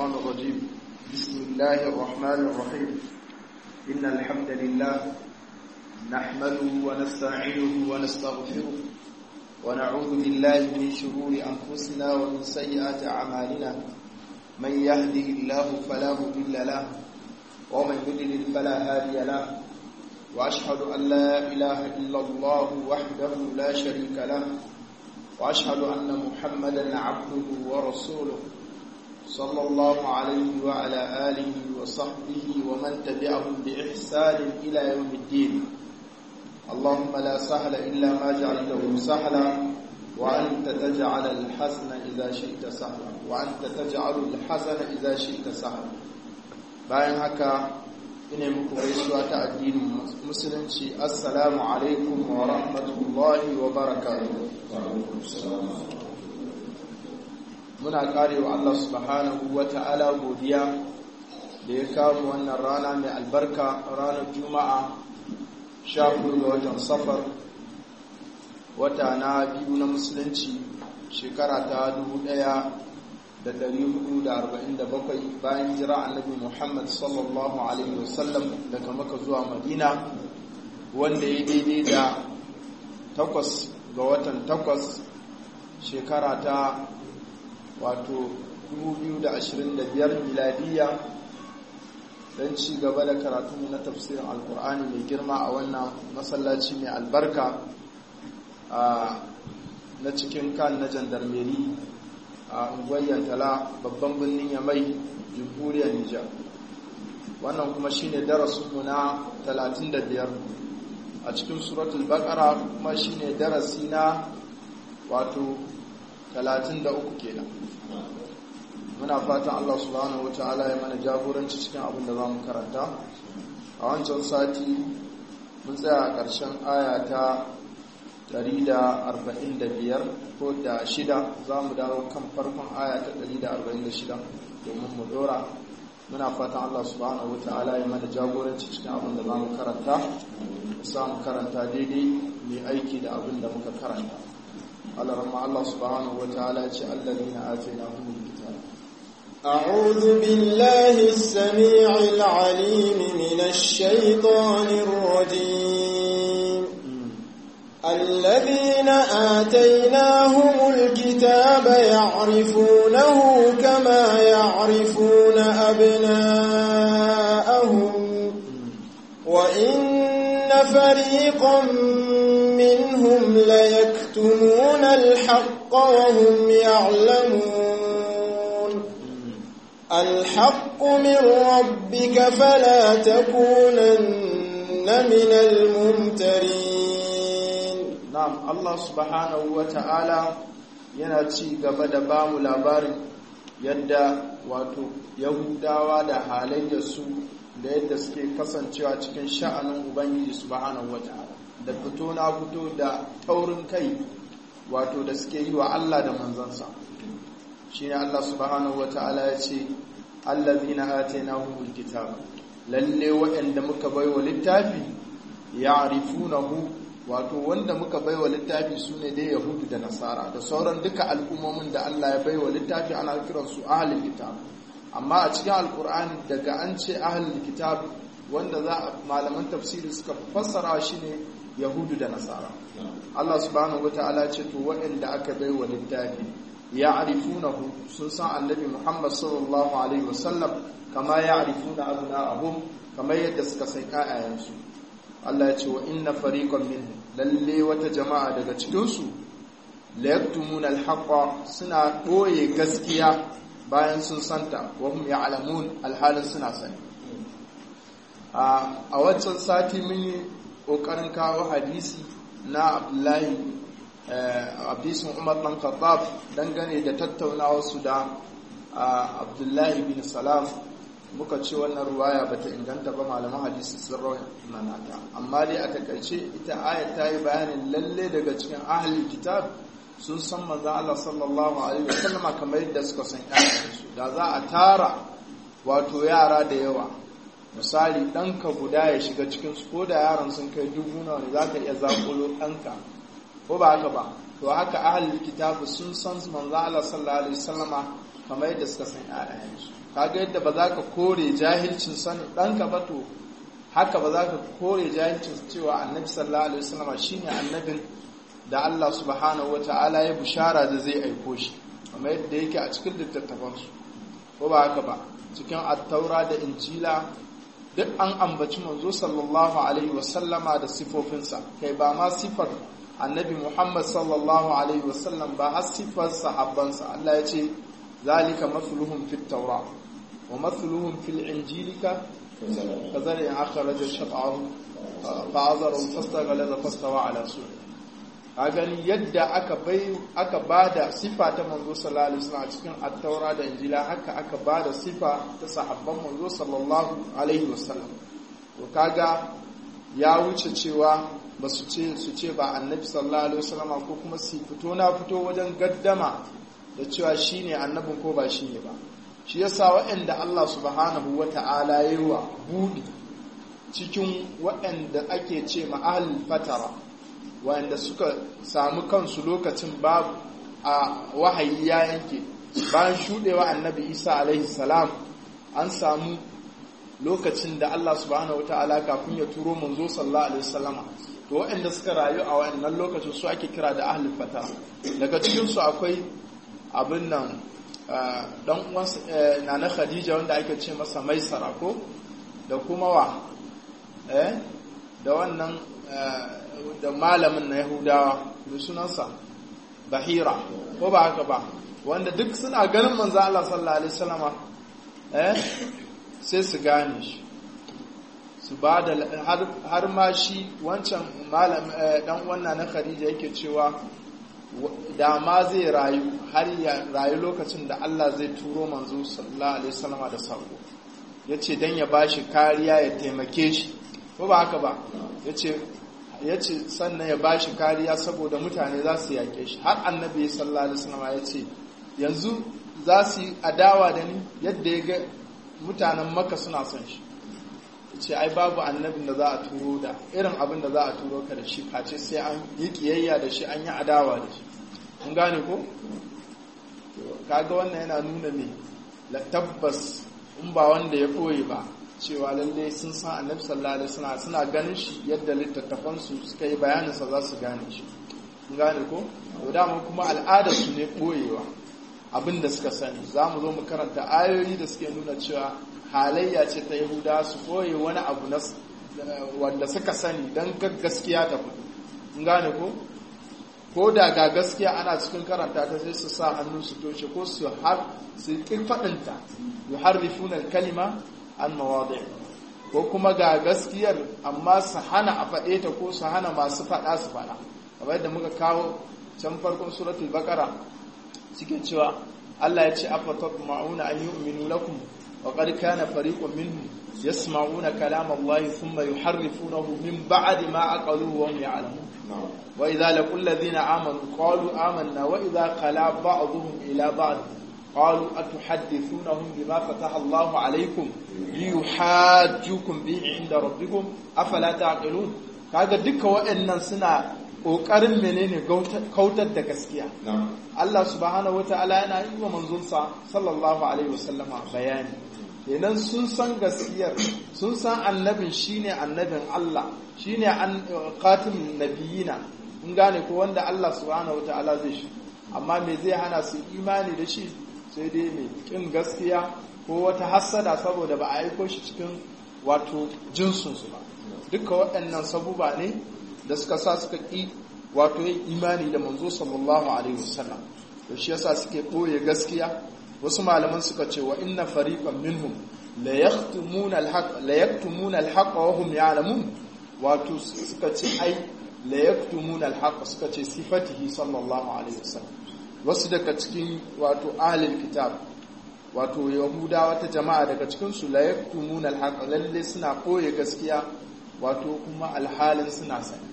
الشيطان الرجيم بسم الله الرحمن الرحيم إن الحمد لله نحمده ونستعينه ونستغفره ونعوذ بالله من شرور أنفسنا ومن سيئات أعمالنا من يهده الله فلا مضل له ومن يضلل فلا هادي له وأشهد أن لا إله إلا الله وحده لا شريك له وأشهد أن محمدا عبده ورسوله صلى الله عليه وعلى آله وصحبه ومن تبعهم بإحسان إلى يوم الدين اللهم لا سهل إلا ما جعلته سهلا وأنت تجعل الحزن إذا شئت سهلا وأنت تجعل الحزن إذا شئت سهلا bayan haka ina muku gaisuwa ta addinin musulunci assalamu alaikum wa rahmatullahi wa barakatuh muna karewa Allah subhanahu wa ta'ala godiya da ya kawo wannan rana mai albarka ranar juma'a sha ga watan safar wata na biyu na musulunci shekara ta 1447 bayan jira annabi muhammad sallallahu alaihi wasallam daga maka zuwa madina wanda ya daidai da takwas ga watan takwas shekara ta wato 2025 miladiya don ci gaba da karatu na tafsirin alkur'ani mai girma a wannan masallaci mai albarka na cikin kan na jandarmeri a unguwar tala babban birnin yamai jamhuriyar nijar wannan kuma shine darasinmu na 35 a cikin suratul baqara kuma shine darasi na wato 33 kenan muna fatan Allah subhanahu wataala ya mana jagoranci cikin abin da zamu karanta a wancan sati mun tsaya a ƙarshen aya ta 145 ko da shida za mu dawo kan farkon aya ta 146 domin mu dora muna fatan Allah subhanahu wataala ya mana jagoranci cikin abin da zamu karanta mu samu karanta daidai mai aiki da abin da muka karanta على رمى الله سبحانه وتعالى الذين آتيناهم الكتاب أعوذ بالله السميع العليم من الشيطان الرجيم الذين آتيناهم الكتاب يعرفونه كما يعرفون أبناءهم وإن فريقا منهم ليكتمون الحق وهم يعلمون الحق من ربك فلا تكونن من الممترين نعم الله سبحانه وتعالى yana ci gaba da ba mu labarin yadda wato yahudawa da halayyarsu da yadda suke kasancewa cikin sha'anin ubangiji subhanahu wata'ala da fito na fito da taurin kai wato da suke yi wa Allah da manzansa shine Allah subhanahu wata'ala ya ce allazina atainahumul kitab lalle waɗanda muka baiwa littafi ya'rifunahu wato wanda muka baiwa littafi sune dai yahudu da nasara da sauran duka al'ummomin da Allah ya baiwa littafi ana kiransu ahlul kitab amma a cikin alkur'ani daga an ce ahlul kitab wanda za malaman tafsiri suka fassara shi ne yahudu da nasara Allah subhanahu wataala ce to waɗanda aka bai wa littafi ya arifunahu sun san annabi Muhammad sallallahu alaihi wasallam kama ya arifuna abna'ahum kamar yadda suka san ƴaƴayensu Allah ya ce wa inna fariqan minhum lalle wata jama'a daga cikin su la yaktumuna al suna ɓoye gaskiya bayan sun santa wa hum ya'lamun alhalin suna sani a waccan sati mun yi kokarin kawo hadisi na Abdullahi hadisin Umar dan Khattab dangane da tattaunawa su da Abdullahi bin Salam muka ce wannan ruwaya bata inganta ba malaman hadisi sun rawana ta amma dai a takaice ita ayat ta yi bayanin lalle daga cikin ahlul kitab sun san manzo Allah sallallahu alaihi wasallama kamar yadda suka san ƴaƴansu da za a tara wato yara da yawa misali ɗanka guda ya shiga cikin su ko da yaran sun kai dubu nawa ne zaka iya zakulo ɗanka ko ba haka ba to haka ahlul kitabu sun san manzo Allah sallallahu alaihi wasallama kamar yadda suka san ƴaƴayensu kaga yadda ba za ka kore jahilcin sanin ɗanka ba to haka ba za ka kore jahilcin cewa annabi sallallahu alaihi wasallam shine annabin da Allah subhanahu wata'ala ya bushara da zai aiko shi kamar yadda yake a cikin littattafansu ko ba haka ba cikin attaura da injila duk an ambaci manzo sallallahu alaihi wasallama da sifofinsa kai ba ma sifar annabi muhammad sallallahu alaihi wasallam ba har sifar sahabbansa Allah ya ce zalika mathluhum fit taura wa mathluhum fil injilika kazalika akhraja shat'ahu fa'azara fastaghala fastawa ala su'i a gani yadda aka bai aka bada sifa ta manzo sallallahu alaihi wasallam a cikin at-taura da injila haka aka bada sifa ta sahabban manzo sallallahu alaihi wasallam to kaga ya wuce cewa ba su ce su ce ba annabi sallallahu alaihi wasallam ko kuma su fito na fito wajen gaddama da cewa shine annabin ko ba shine ba shi yasa waɗanda Allah subhanahu wata'ala yayi wa budi cikin waɗanda ake ce ma ahlul fatara wanda suka samu kansu lokacin babu a wahayi ya yanke bayan shudewa annabi isa alaihi salam an samu lokacin da Allah subhanahu wataala kafin ya turo manzo sallallahu alaihi wasallama to waɗanda suka rayu a wannan lokacin su ake kira da ahlul fata daga cikin su akwai abin nan dan uwan nana khadija wanda ake ce masa maisara ko da kuma wa eh da wannan da malamin na Yahudawa da sunansa Bahira ko ba haka ba wanda duk suna ganin manzo Allah sallallahu alaihi wasallama eh sai su gane shi su ba da har ma shi wancan malam dan wannan na Khadija yake cewa da ma zai rayu har ya rayu lokacin da Allah zai turo manzo sallallahu alaihi wasallama da sako yace dan ya bashi kariya ya taimake shi ko ba haka ba yace ya ce sannan ya ba shi kariya saboda mutane za su yaƙe shi har annabi sallallahu alaihi wasallam ya ce yanzu za su yi adawa da ni yadda ya ga mutanen maka suna son shi ya ce ai babu annabin da za a turo da irin abin da za a turo ka da shi face sai an yi kiyayya da shi an yi adawa da shi kun gane ko kaga wannan yana nuna ne tabbas in ba wanda ya ɓoye ba cewa lalle sun san annabi sallallahu alaihi wasallam suna ganin shi yadda littattafan su suka yi bayanin sa za su gane shi kun gane ko to dama kuma al'adar su ne boyewa abin da suka sani za mu zo mu karanta ayoyi da suke nuna cewa halayya ce ta yahuda su boye wani abu na wanda suka sani don gaskiya ta fito kun gane ko ko da ga gaskiya ana cikin karanta ta sai su sa hannu su toshe ko su har su ƙi faɗinta yuharrifuna kalima an mawadi ko kuma ga gaskiyar amma su hana a faɗe ta ko su hana masu faɗa su faɗa kamar yadda muka kawo can farkon suratul baqara suke cewa Allah ya ce afatat ma'una an yu'minu lakum wa qad kana fariqun minhum yasma'una kalam Allah thumma yuharrifunahu min ba'di ma aqaluhu wa hum ya'lamun wa idza laqul ladhina amanu qalu amanna wa idza qala ba'dhum ila ba'd قالوا أتحدثونهم بما فتح الله عليكم ليحاجوكم به عند ربكم أفلا تعقلون kaga duka waɗannan suna ƙoƙarin menene kautar da gaskiya Allah subhanahu wata'ala yana yi wa manzonsa sallallahu alaihi wasallama bayani kenan sun san gaskiyar sun san annabin shine annabin Allah shine an qatil nabiyina in gane ko wanda Allah subhanahu wata'ala zai shi amma me zai hana su imani da shi sai dai mai kin gaskiya ko wata hassada saboda ba a aiko shi cikin wato jinsunsu ba duka waɗannan sabuba ne da suka sa suka ƙi wato yin imani da manzo sallallahu alaihi wasallam da shi yasa suke ɓoye gaskiya wasu malaman suka ce wa inna fariqan minhum la yaktumuna al-haq la yaktumuna al-haq wa hum ya'lamun wato suka ce ai la yaktumuna al-haq suka ce sifatihi sallallahu alaihi wasallam wasu daga cikin wato ahlul kitab wato yahuda wata jama'a daga cikin su la yaktumuna al-haq lalle suna koye gaskiya wato kuma alhalin suna sani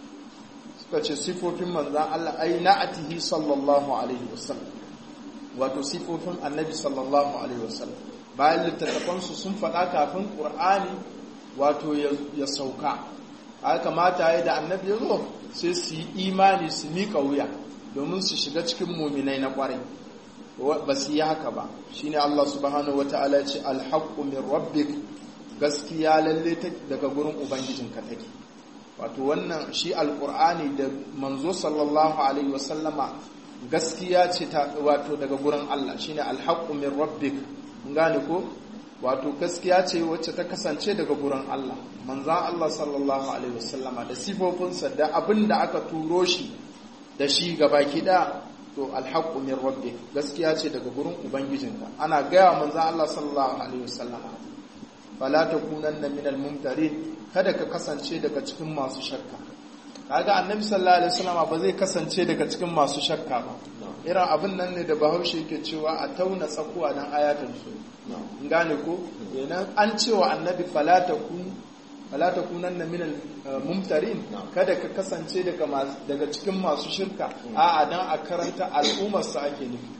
suka ce sifofin manzan Allah ai na'atihi sallallahu alaihi wasallam wato sifofin annabi sallallahu alaihi wasallam bayan littattafan su sun faɗa kafin qur'ani wato ya sauka haka kamata ya da annabi ya zo sai su yi imani su miƙa wuya domin su shiga cikin muminai na ƙwarai ba su yi haka ba shine Allah subhanahu wata'ala ce alhaqqu min rabbik gaskiya lalle daga gurin ubangijinka take wato wannan shi alqur'ani da manzo sallallahu alaihi wasallama gaskiya ce ta wato daga gurin Allah shine alhaqqu min rabbik mun gane ko wato gaskiya ce wacce ta kasance daga gurin Allah manzan Allah sallallahu alaihi wasallama da sifofinsa da abin da aka turo shi da shi gabaki da to alhaqqu min rabbik gaskiya ce daga gurin ubangijinka ana gaya manzan Allah sallallahu alaihi wasallama fala takunanna min almumtarin kada ka kasance daga cikin masu shakka kaga annabi sallallahu alaihi wasallama ba zai kasance daga cikin masu shakka ba irin abin nan ne da bahaushe yake cewa a tauna tsakuwa dan ayatul su gane ko kenan an cewa annabi fala takun fala takunanna minal mumtarin kada ka kasance daga daga cikin masu shirka a'a dan a karanta al'ummar sa ake nufi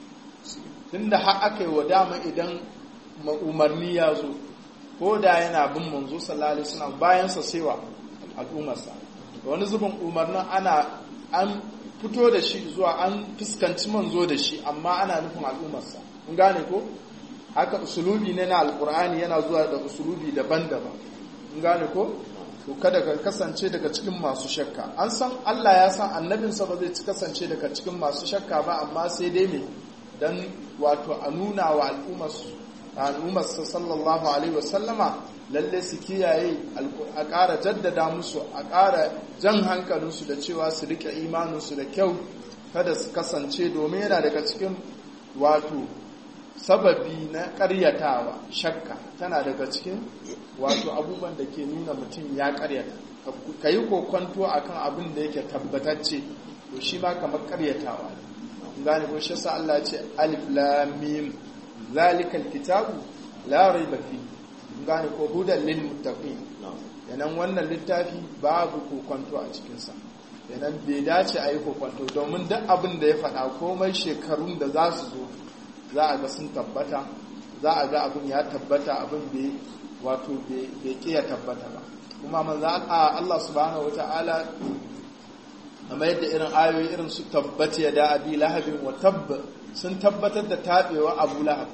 tunda har aka yi wa dama idan umarni ya zo ko da yana bin manzo sallallahu alaihi wasallam bayan sa sewa al'ummar sa wani zubin umarnin ana an fito da shi zuwa an fuskanci manzo da shi amma ana nufin al'ummarsa in gane ko haka usulubi ne na alkur'ani yana zuwa da usulubi daban-daban in gane ko to kada ka kasance daga cikin masu shakka an san Allah ya san annabinsa ba zai ci kasance daga cikin masu shakka ba amma sai dai me dan wato a nuna wa al'ummarsu al'ummarsa sallallahu alaihi wasallama lalle su kiyaye a ƙara jaddada musu a ƙara jan hankalinsu da cewa su rike imaninsu da kyau kada su kasance domin yana daga cikin wato sababi na ƙaryatawa shakka tana daga cikin wato abubuwan da ke nuna mutum ya ƙaryata ka yi kokonto a kan abin da yake tabbatacce to shi ma kamar ƙaryatawa ne gane ko shi sa Allah ce alif lamim zalikal kitabu la raiba fi gane ko hudan lil muttaqin yanan wannan littafi babu kokonto a cikin sa yanan bai dace a yi kokonto domin duk abin da ya faɗa komai shekarun da za su zo za a ga sun tabbata za a ga abin ya tabbata abin bai wato bai kiya tabbata ba kuma manzo Allah subhanahu wataala amma yadda irin ayoyi irin su tabbata ya da abi lahabin wa tabb sun tabbatar da tabewa abu lahab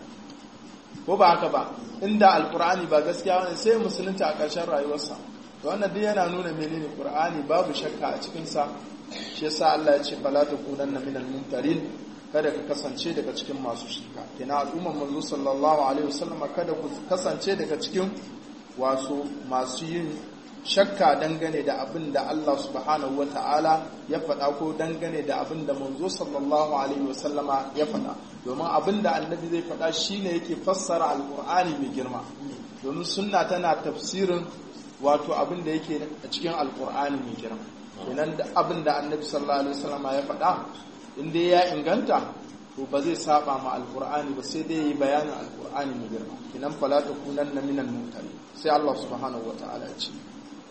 ko ba haka ba inda alkur'ani ba gaskiya wani sai musulunta a ƙarshen rayuwarsa to wannan duk yana nuna menene qur'ani babu shakka a cikin sa shi yasa Allah ya ce fala takunanna minal mumtarin kada ka kasance daga cikin masu shirka kina al'umman manzo sallallahu alaihi wasallam kada ku kasance daga cikin wasu masu yin shakka dangane da abin da Allah subhanahu wa ta'ala ya faɗa ko dangane da abin da manzo sallallahu alaihi wasallama ya faɗa domin abin da annabi zai faɗa shine yake fassara alkur'ani mai girma domin sunna tana tafsirin wato abin da yake a cikin alkur'ani mai girma kenan da abin da annabi sallallahu alaihi wasallama ya faɗa in dai ya inganta to ba zai saba ma alkur'ani ba sai dai yi bayanin alkur'ani mai girma kenan fala takunanna minal mutane sai Allah subhanahu wa ta'ala ya ce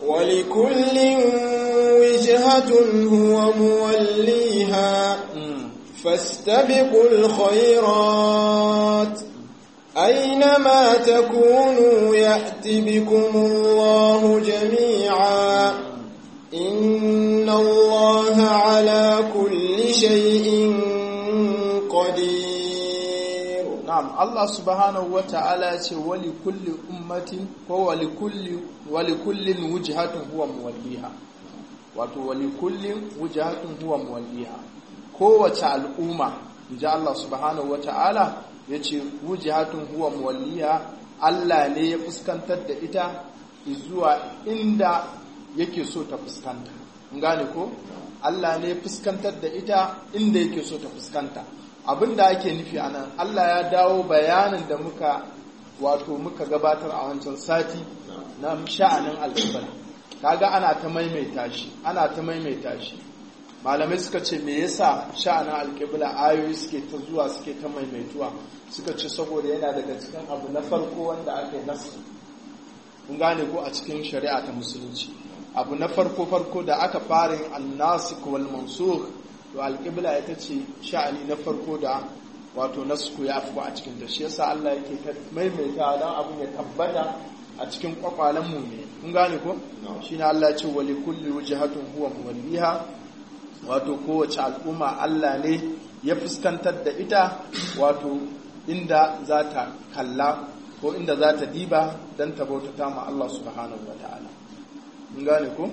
ولكل وجهة هو موليها فاستبقوا الخيرات أينما تكونوا يأت بكم الله جميعا إن الله على كل شيء قدير نعم الله سبحانه وتعالى ولكل أمة ولكل ولكل وجهة هو موليها wato wali kullin wujahatun huwa muwalliha kowace al'umma inji Allah subhanahu wata'ala yace wujahatun huwa muwalliha Allah ne ya fuskantar da ita zuwa inda yake so ta fuskanta gane ko Allah ne ya fuskantar da ita inda yake so ta fuskanta abinda ake nufi anan Allah ya dawo bayanin da muka wato muka gabatar a wancan sati na sha'anin al'ibra kaga ana ta maimaita shi ana ta maimaita shi malamai suka ce me yasa sha'anin alƙibla ayoyi suke ta zuwa suke ta maimaituwa suka ce saboda yana daga cikin abu na farko wanda aka yi nasu kun gane ko a cikin shari'a ta musulunci abu na farko farko da aka fara yin annasik wal mansukh to alƙibla ita ce sha'ani na farko da wato nasku ya afko a cikin ta shi yasa Allah yake ta maimaita dan abin ya tabbata a cikin kwakwalen mu ne kun gane ko shine Allah ya ce wa li kulli wajhatun huwa muwalliha wato kowace al'umma Allah ne ya fuskantar da ita wato inda za ta kalla ko inda za ta diba don ta bautata ma Allah subhanahu wa ta'ala mun gane ko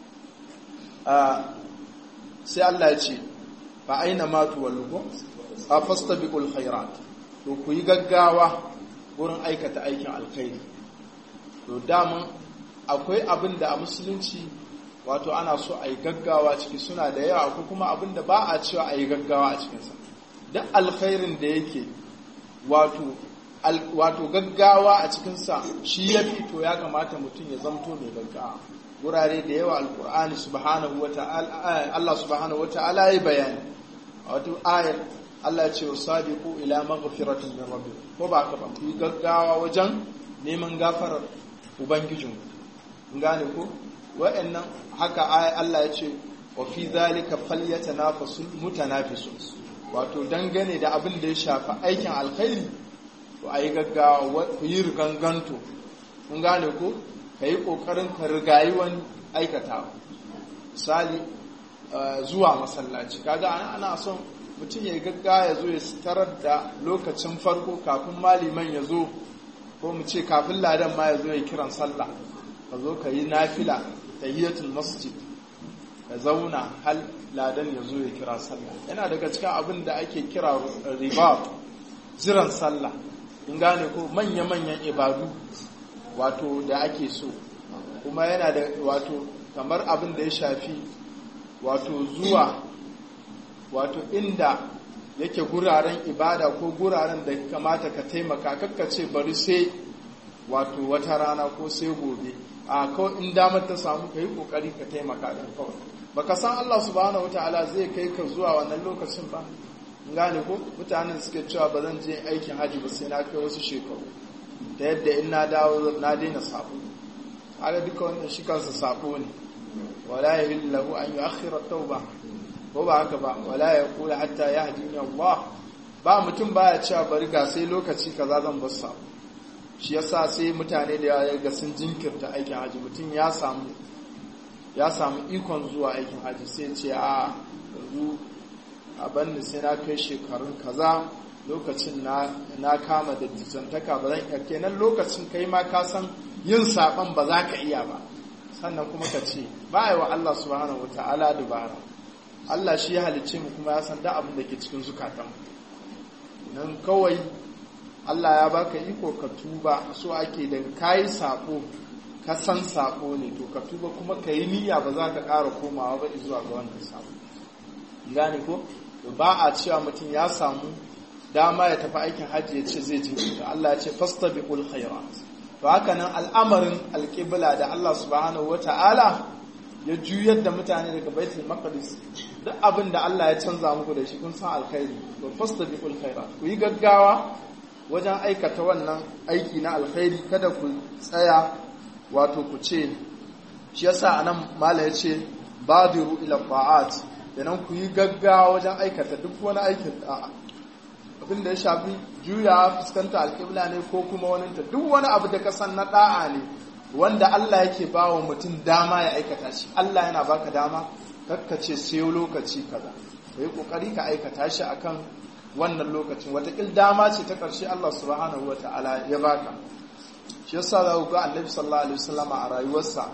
sai Allah ya ce fa aina ma tuwallu a fastabiqul khairat to ku yi gaggawa wurin aikata aikin alkhairi to daman akwai abin da a musulunci wato ana so a yi gaggawa ciki suna da yawa ko kuma abin da ba a cewa a yi gaggawa a cikinsa duk alkhairin da yake wato wato gaggawa a cikinsa shi ya fi to ya kamata mutum ya zamto mai gaggawa wurare da yawa alkur'ani subhanahu wata'ala Allah subhanahu wata'ala ya bayani a wata ayar Allah ce wa sabiqu ila maghfiratin min rabbikum ko ba ka ba ku gaggawa wajen neman gafarar ubangijinku gane ko wa'annan haka Allah ya ce wa fi zalika falyatanafasul mutanafisun wato dangane da abin da ya shafi aikin alkhairi to ayi gaggawa ku yi riganganto kun gane ko ka yi kokarin ka rigayi wani aikata misali zuwa masallaci kaga ana son mutum ya gaggawa ya zo ya tarar da lokacin farko kafin maliman ya zo ko mu ce kafin ladan ma ya zo ya kiran sallah ka zo ka yi nafila tahiyatul masjid ka zauna hal ladan ya zo ya kira sallah yana daga cikin abin da ake kira riba jiran sallah in gane ko manya-manyan ibadu wato da ake so kuma yana da wato kamar abin da ya shafi wato zuwa wato inda yake guraren ibada ko guraren da kamata ka taimaka kakkace bari sai wato wata rana ko sai gobe a kawai in damar ta samu ka yi kokari ka taimaka da kawai baka san Allah subhanahu wataala zai kai ka zuwa wannan lokacin ba gane ko mutanen suke cewa ba zan je aikin haji ba sai na kai wasu shekaru ta yadda in na dawo na daina sabo haka duka wannan shi kansa sabo ne wala yahillu lahu an yu'akhkhira tauba ko ba haka ba wala yaqulu hatta yahdini Allah ba mutum baya cewa bari ga sai lokaci kaza zan bar sabo shi yasa sai mutane da ya ga sun jinkirta aikin haji mutum ya samu ya samu ikon zuwa aikin haji sai ce a yanzu a banni sai na kai shekarun kaza lokacin na kama da jijantaka ba zan iya kenan lokacin kai ma ka san yin saban ba za ka iya ba sannan kuma ka ce ba yi wa Allah subhanahu wa ta'ala dubara Allah shi ya halicce mu kuma ya san da abin da ke cikin zukatan nan kawai Allah ya baka iko ka tuba so ake da kayi sabo ka san sabo ne to ka tuba kuma ka yi niyya ba za ka ƙara komawa ba zuwa ga wannan sabo gane ko ba a cewa mutum ya samu dama ya tafi aikin hajji ya ce zai jinkirta Allah ya ce fastabiqul khairat to haka nan al'amarin alƙibla da Allah subhanahu wata'ala ya juyar da mutane daga baitul maqdis duk abin da Allah ya canza muku da shi kun san alkhairi to fastabiqul khairat ku yi gaggawa wajen aikata wannan aiki na alkhairi kada ku tsaya wato ku ce shi yasa anan mala ya ce badiru ila ta'at kenan ku yi gaggawa wajen aikata duk wani aikin da'a abin da ya shafi juya fuskanta alƙibla ne ko kuma wani ta duk wani abu da kasan na da'a ne wanda Allah yake ba wa mutum dama ya aikata shi Allah yana baka dama kakkace sai lokaci kaza kai kokari ka aikata shi akan wannan lokacin watakil dama ce ta ƙarshe Allah subhanahu wa ta'ala ya baka shi yasa za ku ga annabi sallallahu alaihi wasallam a rayuwarsa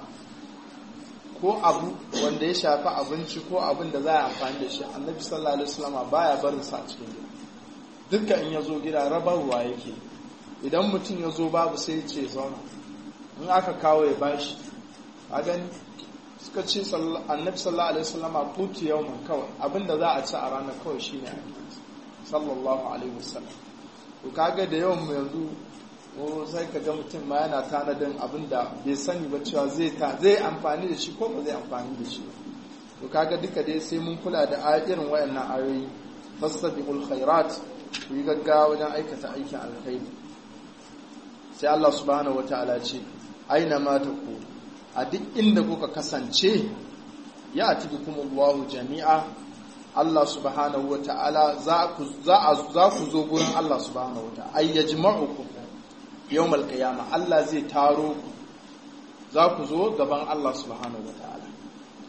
ko abu wanda ya shafi abinci ko abin da za a amfani da shi annabi sallallahu alaihi wasallam baya barin sa a cikin gida dukkan in ya zo gida rabarwa yake idan mutum ya zo babu sai ya ce zauna in aka kawo ya bashi a gani suka ce annabi sallallahu alaihi wasallam kuti yawman kawai abinda za a ci a ranar kawai shine abinci sallallahu alaihi wasallam to kaga da yawan mu yanzu ko sai ka ga mutum ma yana tanadin abin da bai sani ba cewa zai ta zai amfani da shi ko ba zai amfani da shi to kaga duka dai sai mun kula da irin wayannan ayoyi fastabiqul khairat ku yi gaggawa wajen aikata aikin alkhairi sai Allah subhanahu wataala ce aina ma taku a duk inda kuka kasance ya atibikumullahu jami'a Allah subhanahu wa ta'ala za ku zo gurin Allah subhanahu wa ta'ala ay yajma'ukum yawmal qiyamah Allah zai taro ku za ku zo gaban Allah subhanahu wa ta'ala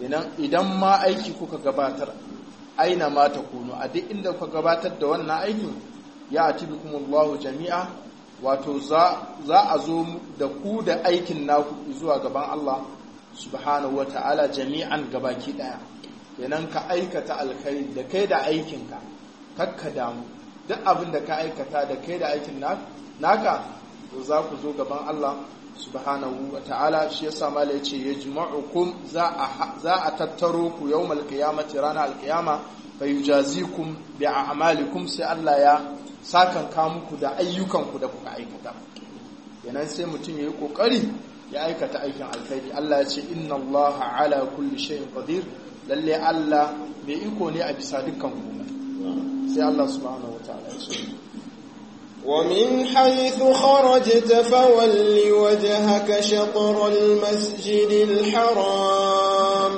idan ma aiki kuka gabatar aina ma ta kunu a duk inda kuka gabatar da wannan aikin ya atibikumullahu jami'a wato za a zo da ku da aikin naku zuwa gaban Allah subhanahu wa ta'ala jami'an gabaki daya kenan ka aikata alkhairi da kai da aikinka kakka damu duk abin da ka aikata da kai da aikin naka to za ku zo gaban Allah subhanahu wa ta'ala shi yasa mala yace yajma'ukum za a za a tattaro ku yawmal qiyamati rana alqiyama fayujazikum bi a'malikum sai Allah ya sakan ka muku da ayyukanku da kuka aikata kenan sai mutum yayi kokari ya aikata aikin alkhairi Allah ya ce inna Allah ala kulli shay'in qadir lalle Allah mai iko ne a bisa dukkan komai sai Allah subhanahu wataala ya ce ومن حيث خرجت فول وجهك شطر المسجد الحرام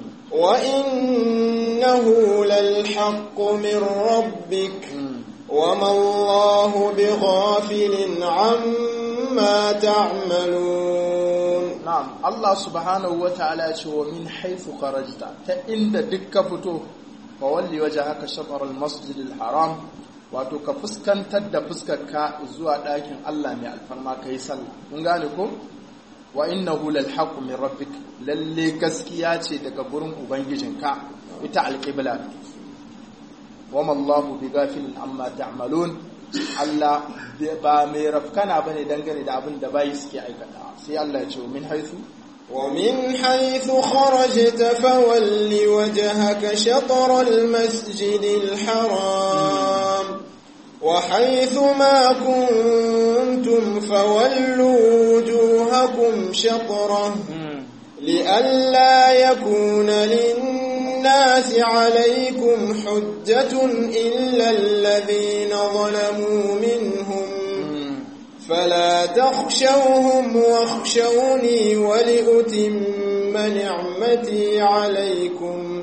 وإنه للحق من ربك وما الله بغافل عما تعملون نعم الله سبحانه وتعالى ومن حيث خرجت فإن دك فتو فولي وجهك شطر المسجد الحرام wato ka fuskantar da fuskarka zuwa ɗakin Allah mai alfarma ka yi sallah mun gane ko wa innahu lal haqqu min rabbik lalle gaskiya ce daga gurin ubangijinka ita alqibla wa ma Allahu bighafilin amma ta'malun Allah ba mai rafkana bane dangane da abin da bai suke aikata sai Allah ya ce min haythu ومن حيث خرجت فول وجهك شطر المسجد الحرام وحيث ما كنتم فولوا وجوهكم شطره لئلا يكون للناس عليكم حجة إلا الذين ظلموا منهم فلا تخشوهم واخشوني ولأتم نعمتي عليكم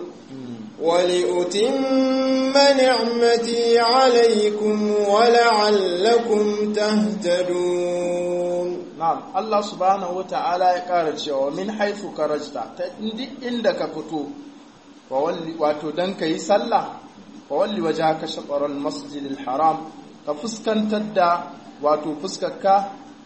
ولأتم نعمتي عليكم ولعلكم تهتدون نعم الله سبحانه وتعالى يقال cewa min haythu karajta ta indi inda ka fito fa walli wato dan kai sallah fa walli wajhaka shatr al-masjid al-haram ka fuskantar da wato fuskarka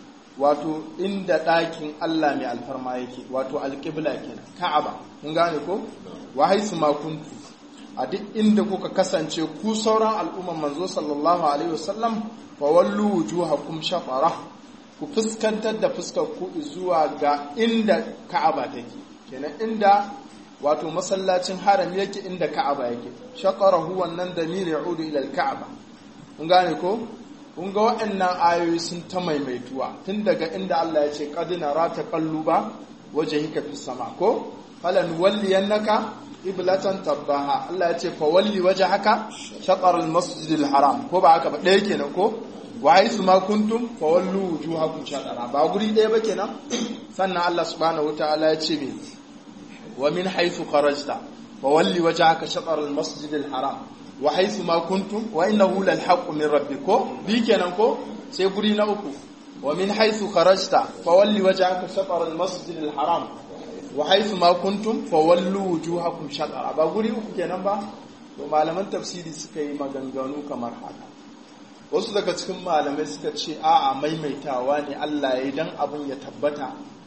wato inda ɗakin Allah mai alfarma yake wato alƙibla kenan ka'aba mun gane ko wa haisu ma kuntu a duk inda kuka kasance ku sauran al'umman manzo sallallahu alaihi wasallam fa wallu wujuhakum shafara ku fuskantar da fuskar ku zuwa ga inda ka'aba take kenan inda wato masallacin haram yake inda ka'aba yake shaqarahu wannan damir ya'udu ila al-ka'aba mun gane ko kun ga waɗannan ayoyi sun ta maimaituwa tun daga inda Allah ya ce qadina rata qalluba wajhika fis sama ko falan walliyannaka iblatan tabbaha Allah ya ce fa walli wajhaka shatr al masjid al haram ko ba haka ba ɗaya kenan ko wa haythu ma kuntum fa wallu wujuhakum shatara ba guri ɗaya ba kenan sannan Allah subhanahu wataala ya ce me wa min haythu kharajta fa walli wajhaka shatr al masjid al haram wa haythu ma kuntum wa innahu lal haqqu min rabbikum bi kenan ko sai guri na uku wa min haythu kharajta fa walli wajhaka shatr al masjid al haram wa haythu ma kuntum fa wallu wujuhakum shatara ba guri uku kenan ba to malaman tafsiri suka yi maganganu kamar haka wasu daga cikin malamai suka ce a'a maimaitawa ne Allah ya yi dan abin ya tabbata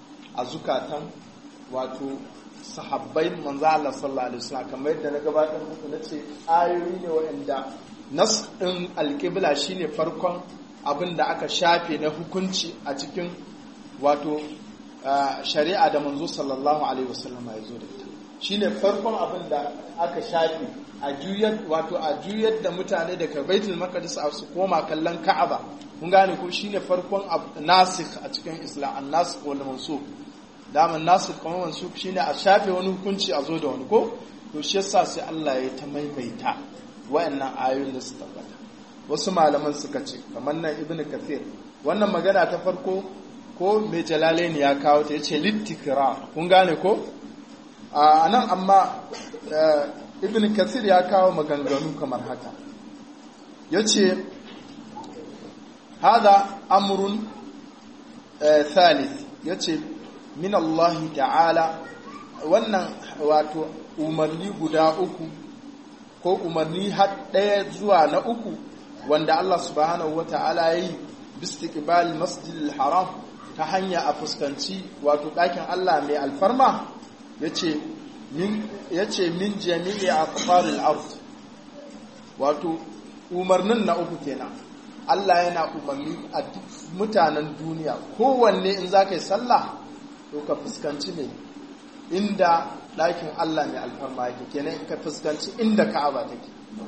a zukatan wato sahabbai manzo Allah sallallahu alaihi wasallam kamar yadda na gabatar muku nace ayoyi ne waɗanda nas din alqibla shine farkon abin da aka shafe na hukunci a cikin wato shari'a da manzo sallallahu alaihi wasallam ya zo da ita shine farkon abin da aka shafe a juyar wato a juyar da mutane daga baitul maqdis a su koma kallon ka'aba kun gane ko shine farkon nasikh a cikin islam an-nasikh wal mansukh daman nasikh kuma mansukh shine a shafe wani hukunci a zo da wani ko to shi yasa sai Allah ya ta maimaita wayannan ayoyin da su tabbata wasu malaman suka ce kamar nan ibnu kathir wannan magana ta farko ko mai jalalaini ya kawo ta yace littikra kun gane ko a nan amma ibn kathir ya kawo maganganu kamar haka yace hada amrun thalith yace min Allah ta'ala wannan wato umarni guda uku ko umarni har ɗaya zuwa na uku wanda Allah subhanahu wa ta'ala ya yi bistiqbal masjidil haram ta hanya a fuskanci wato ɗakin Allah mai alfarma yace min yace min jami'i aqfaril ard wato umarnin na uku kenan Allah yana umarni a duk mutanen duniya kowanne in za ka yi sallah to ka fuskanci ne inda ɗakin Allah mai alfarma yake kenan ka fuskanci inda ka'aba take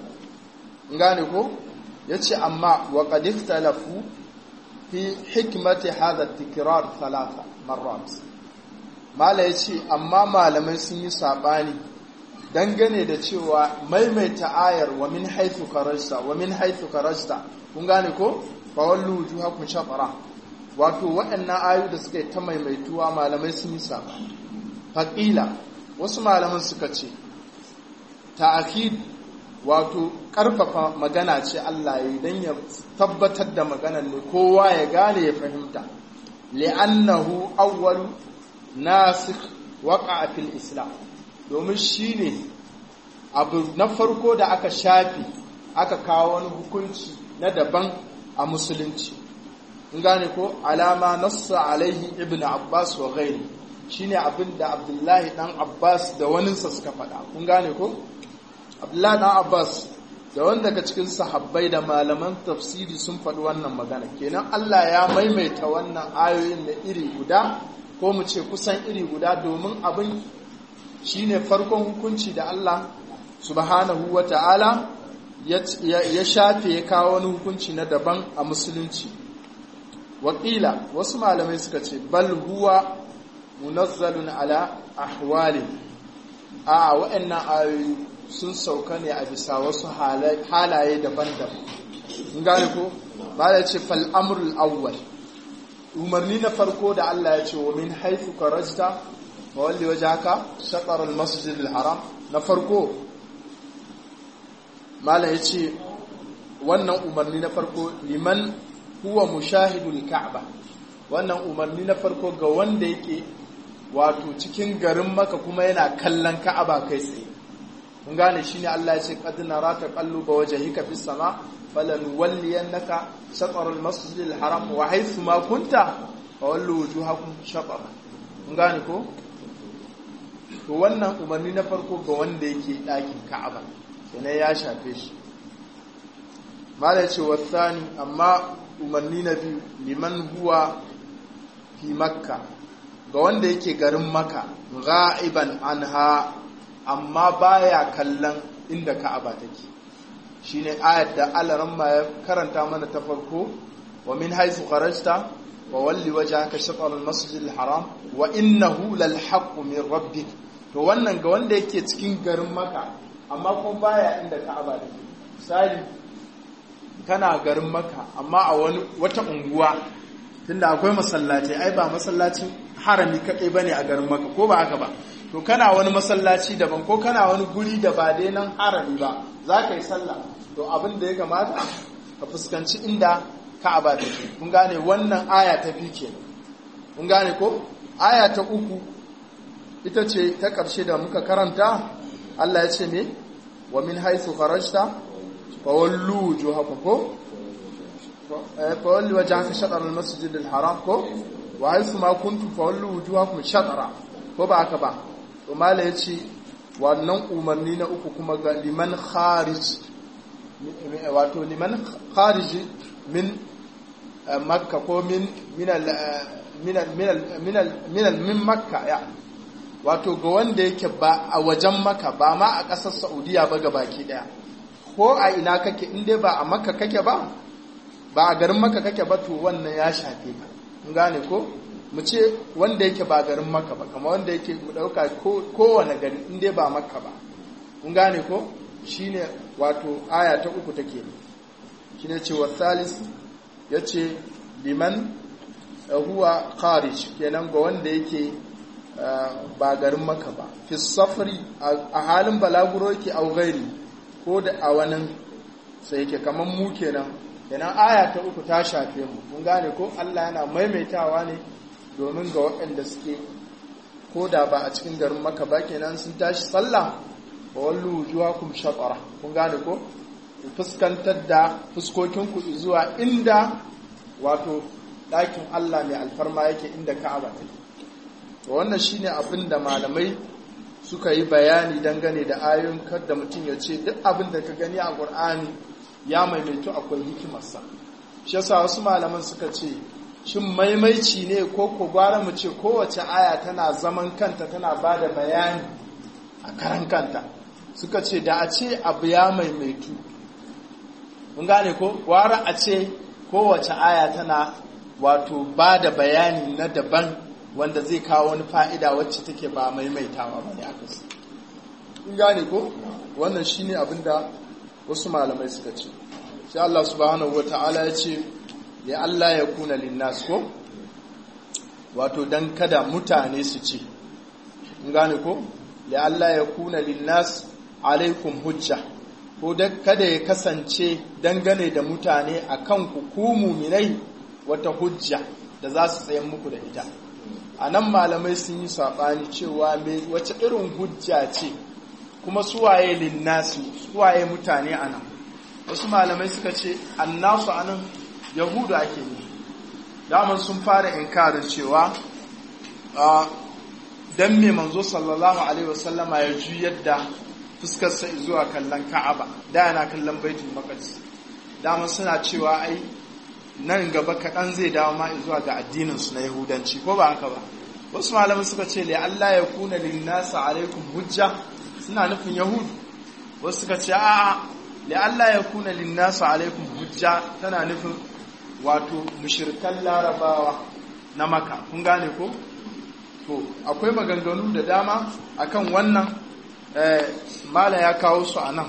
gane ko ya ce amma wa ƙadif talafu fi hikmati hada tikirar talata marrat mala ya ce amma malamai sun yi saɓani dangane da cewa maimaita ayar wa min haithu karasta wa min haithu karasta kun gane ko fawallu wujuhakum shatara wato waɗannan ayu da suka yi ta maimaituwa malamai sun yi saɓani faƙila wasu malaman suka ce ta'akid wato ƙarfafa magana ce Allah ya yi don ya tabbatar da maganar ne kowa ya gane ya fahimta li'annahu awwalu nasikh waqa'a fil islam domin shine abu na farko da aka shafi aka kawo wani hukunci na daban a musulunci in gane ko alama nassa alaihi ibn abbas wa ghairi shine abin da abdullahi dan abbas da waninsa suka faɗa kun gane ko abdullahi dan abbas da wanda daga cikin sahabbai da malaman tafsiri sun faɗi wannan magana kenan allah ya maimaita wannan ayoyin na iri guda ko mu ce kusan iri guda domin abin shine farkon hukunci da allah subhanahu wa ta'ala ya shafe ya kawo wani hukunci na daban a musulunci wakila wasu malamai suka ce bal huwa munazzalun ala ahwali a waɗannan ayoyi sun sauka ne a bisa wasu halaye daban-daban in gane ko ba da ce fal'amurul awwal umarni na farko da Allah ya ce wa min haifu karajta wa walli waje haka shaƙarar masjidil haram na farko mala ya ce wannan umarni na farko liman huwa mushahidul ka'aba wannan umarni na farko ga wanda yake wato cikin garin maka kuma yana kallon ka'aba kai tsaye mun gane shine Allah ya ce qad naraka qalluba wajhika fis sama falan walliyannaka shatr al masjid al haram wa haythu ma kunta fawallu wujuhakum shatr mun gane ko to wannan umarni na farko ga wanda yake dakin ka'aba kenan ya shafe shi mala ya ce wasani amma umarni na biyu liman huwa fi makka ga wanda yake garin maka ga'iban anha amma baya kallon inda ka'aba take shine ayat da Allah ma ya karanta mana ta farko wa min haythu kharajta wa walli wajhaka shatr al-masjid al-haram wa innahu lal haqq min rabbik to wannan ga wanda yake cikin garin maka amma kuma baya inda ka'aba take misali kana garin maka amma a wani wata unguwa tunda akwai masallaci ai ba masallacin harami kaɗai bane a garin maka ko ba haka ba to kana wani masallaci daban ko kana wani guri da ba dai nan harami ba za ka yi sallah to abin da ya kamata ka fuskanci inda ka'aba take kun gane wannan aya ta fi kenan kun gane ko aya ta uku ita ce ta ƙarshe da muka karanta Allah ya ce ne wa min haythu kharajta fawallu wujuhakum ko fawalli wajhaka shatr al-masjid al-haram ko wa haythu ma kuntum fawallu wujuhakum shatra ko ba haka ba to mala yace wannan umarni na uku kuma ga liman kharij wato liman kharij min makka ko min min al min al min al min al min al min makka ya wato ga wanda yake ba a wajen maka ba ma a ƙasar saudiya ba ga baki daya ko a ina kake in dai ba a makka kake ba ba a garin maka kake ba to wannan ya shafe ka in gane ko mu ce wanda yake ba garin maka ba kamar wanda yake mu dauka kowane gari in dai ba makka ba in gane ko shine wato aya ta uku take shine ce wa salis yace liman huwa kharij kenan ga wanda yake ba garin maka ba fi safari a halin balaguro yake au gairi ko da a wani sai yake kamar mu kenan kenan aya ta uku ta shafe mu mun gane ko Allah yana maimaitawa ne domin ga waɗanda suke ko da ba a cikin garin maka ba kenan sun tashi sallah wa wallu wujuhakum shatara kun gane ko ku fuskantar da fuskokinku zuwa inda wato ɗakin Allah mai alfarma yake inda Ka'aba take to wannan shine abin da malamai suka yi bayani dangane da ayoyin kada mutum ya ce duk abin da ka gani a Qur'ani ya maimaito akwai hikimarsa shi yasa wasu malaman suka ce shin maimaici ne ko ko gwara mu ce kowace aya tana zaman kanta tana ba da bayani a karan kanta suka ce da a ce abu ya maimaitu mun gane ko gwara a ce kowace aya tana wato ba da bayani na daban wanda zai kawo wani fa'ida wacce take ba maimaitawa ba ne aka su mun gane ko wannan shine abin da wasu malamai suka ce sai Allah subhanahu wata'ala ya ce ya Allah ya kuna linnas ko wato dan kada mutane su ce in gane ko ya Allah ya kuna linnas alaikum hujja ko kada ya kasance dangane da mutane akan ku ku muminai wata hujja da za su tsayen muku da ita a nan malamai sun yi saɓani cewa wace irin hujja ce kuma suwaye linnasi suwaye mutane a nan wasu malamai suka ce annasu a nan yahudu ake ne daman sun fara inkarin cewa don me manzo sallallahu alaihi wasallama ya juyar da fuskarsa zuwa kallon ka'aba da yana kallon baitul maqdis daman suna cewa ai nan gaba kaɗan zai dawo ma zuwa ga addininsu na yahudanci ko ba haka ba wasu malamai suka ce le Allah ya kuna linnasa alaikum hujja suna nufin yahudu wasu suka ce a'a le Allah ya kuna linnasa alaikum hujja tana nufin wato mushirkan larabawa na maka kun gane ko to akwai maganganu da dama akan wannan mala ya kawo su a nan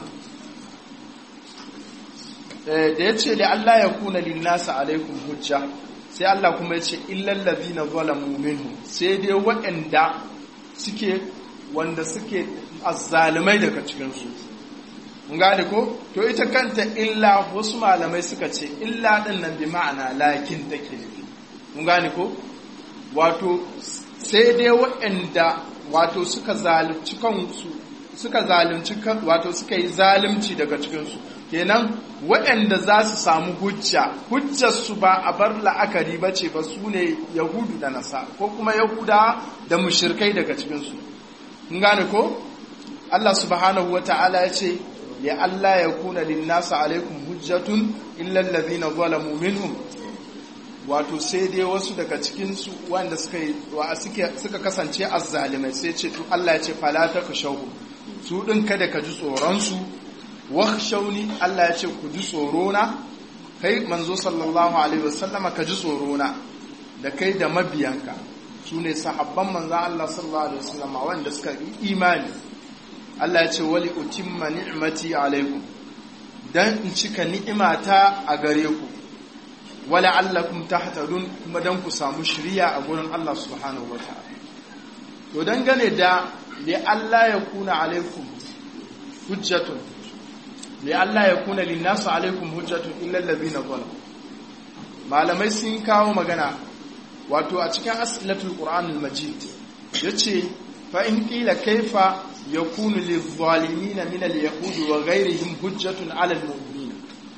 da ya ce da Allah ya kuna linnasa alaikum hujja sai Allah kuma ya ce illallazi na zalamu minhu sai dai waɗanda suke wanda suke azzalumai daga cikinsu mun gane ko to ita kanta illa wasu malamai suka ce illa ɗin nan bi ma'ana lakin take nufi mun gane ko wato sai dai waɗanda wato suka zalunci kansu suka zalunci wato suka yi zalunci daga cikinsu kenan waɗanda za su samu hujja hujjarsu ba a bar la'akari ba ce ba su ne yahudu da nasa ko kuma yahuda da mushirkai daga cikinsu in gane ko Allah subhanahu wa ta'ala ya ce ya Allah ya kuna linnasa alaikum hujjatun illal ladhina zalamu minhum wato sai dai wasu daga cikinsu wanda suka suka kasance azzalimai sai ce to Allah ya ce fala takashahu su din kada ka ji tsoron su wakhshawni Allah ya ce ku ji tsoro na kai manzo sallallahu alaihi wasallama ka ji tsoro na da kai da mabiyanka su ne sahabban manzo Allah sallallahu alaihi wasallama wanda suka yi imani Allah ya ce wali utimma ni'mati alaikum dan in cika ni'imata a gare ku wala allakum tahtadun kuma dan ku samu shiriya a gurin Allah subhanahu wataala to dangane da li Allah ya kuna alaikum hujjatun li Allah ya kuna linnasu alaikum hujjatun illa allazina zalamu malamai sun kawo magana wato a cikin asilatul qur'an al-majid yace fa in qila kaifa yakunu lidh-dhalimin min al-yahudi wa ghayrihim hujjatun 'ala al-mu'minin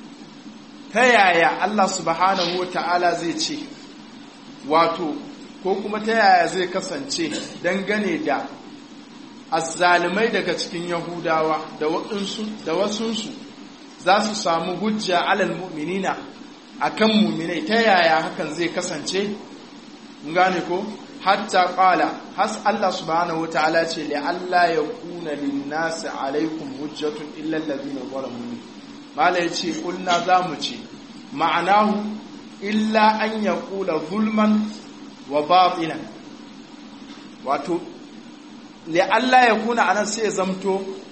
ta yaya Allah subhanahu wata'ala zai ce wato ko kuma ta yaya zai kasance dangane da azzalimai daga cikin yahudawa da wasunsu za su samu hujja alal mu'minina akan mu'minai ta yaya hakan zai kasance gane ko hatta qala has Allah subhanahu wataala ce li Allah ya kuna lin-nas alaikum hujjatun illa alladhina zalamu mala yace kulna zamu ce ma'anahu illa an yaqula zulman wa batilan wato li Allah ya kuna anan sai ya zamto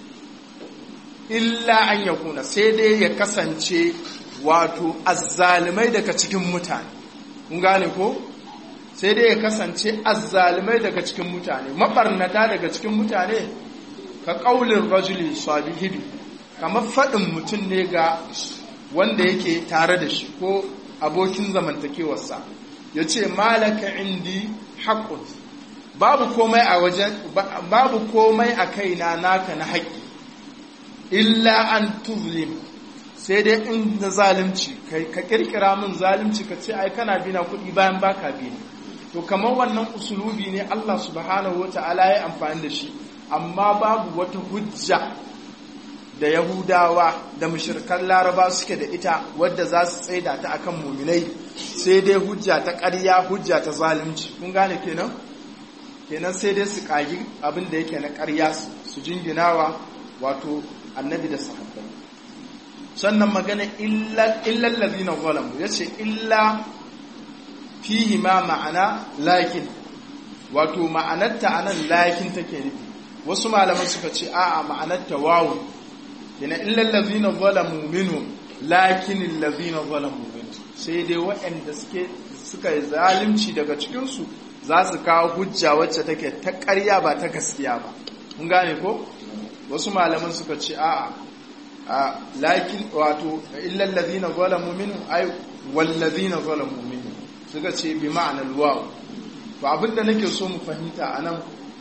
illa an ya kuna sai dai ya kasance wato azzalimai daga cikin mutane kun gane ko sai dai ya kasance azzalimai daga cikin mutane mabarnata daga cikin mutane ka kaulin rajuli sabihibi kamar faɗin mutum ne ga wanda yake tare da shi ko abokin zamantakewarsa ya ce malaka indi haƙƙun babu komai a wajen babu komai a kaina naka na haƙƙi illa an tuzlim sai dai in na zalimci ka kirkira min zalimci ka ce ai kana bina kuɗi bayan baka bi to kamar wannan usulubi ne Allah subhanahu wata'ala ya amfani da shi amma babu wata hujja da Yahudawa da mushirkan Laraba suke da ita wadda za su tsaida ta akan muminai sai dai hujja ta ƙarya hujja ta zalunci kun gane kenan kenan sai dai su kagi abin da yake na ƙarya su jinginawa wato annabi da sahabbai sannan magana illal ladina zalamu yace illa fihi ma ma'ana lakin wato ma'anarta anan lakin take nufi wasu malaman suka ce a'a ma'anarta wawu yana illal ladina zalamu minhum lakin alladhina zalamu minhum sai dai waɗanda suke suka yi zalunci daga cikin su za su kawo hujja wacce take ta ƙarya ba ta gaskiya ba mun gane ko wasu malaman suka ce a'a a lakin wato illal ladina zalamu minhum ay wal ladina zalamu minhum suka ce bi ma'anar waw to abinda nake so mu fahimta anan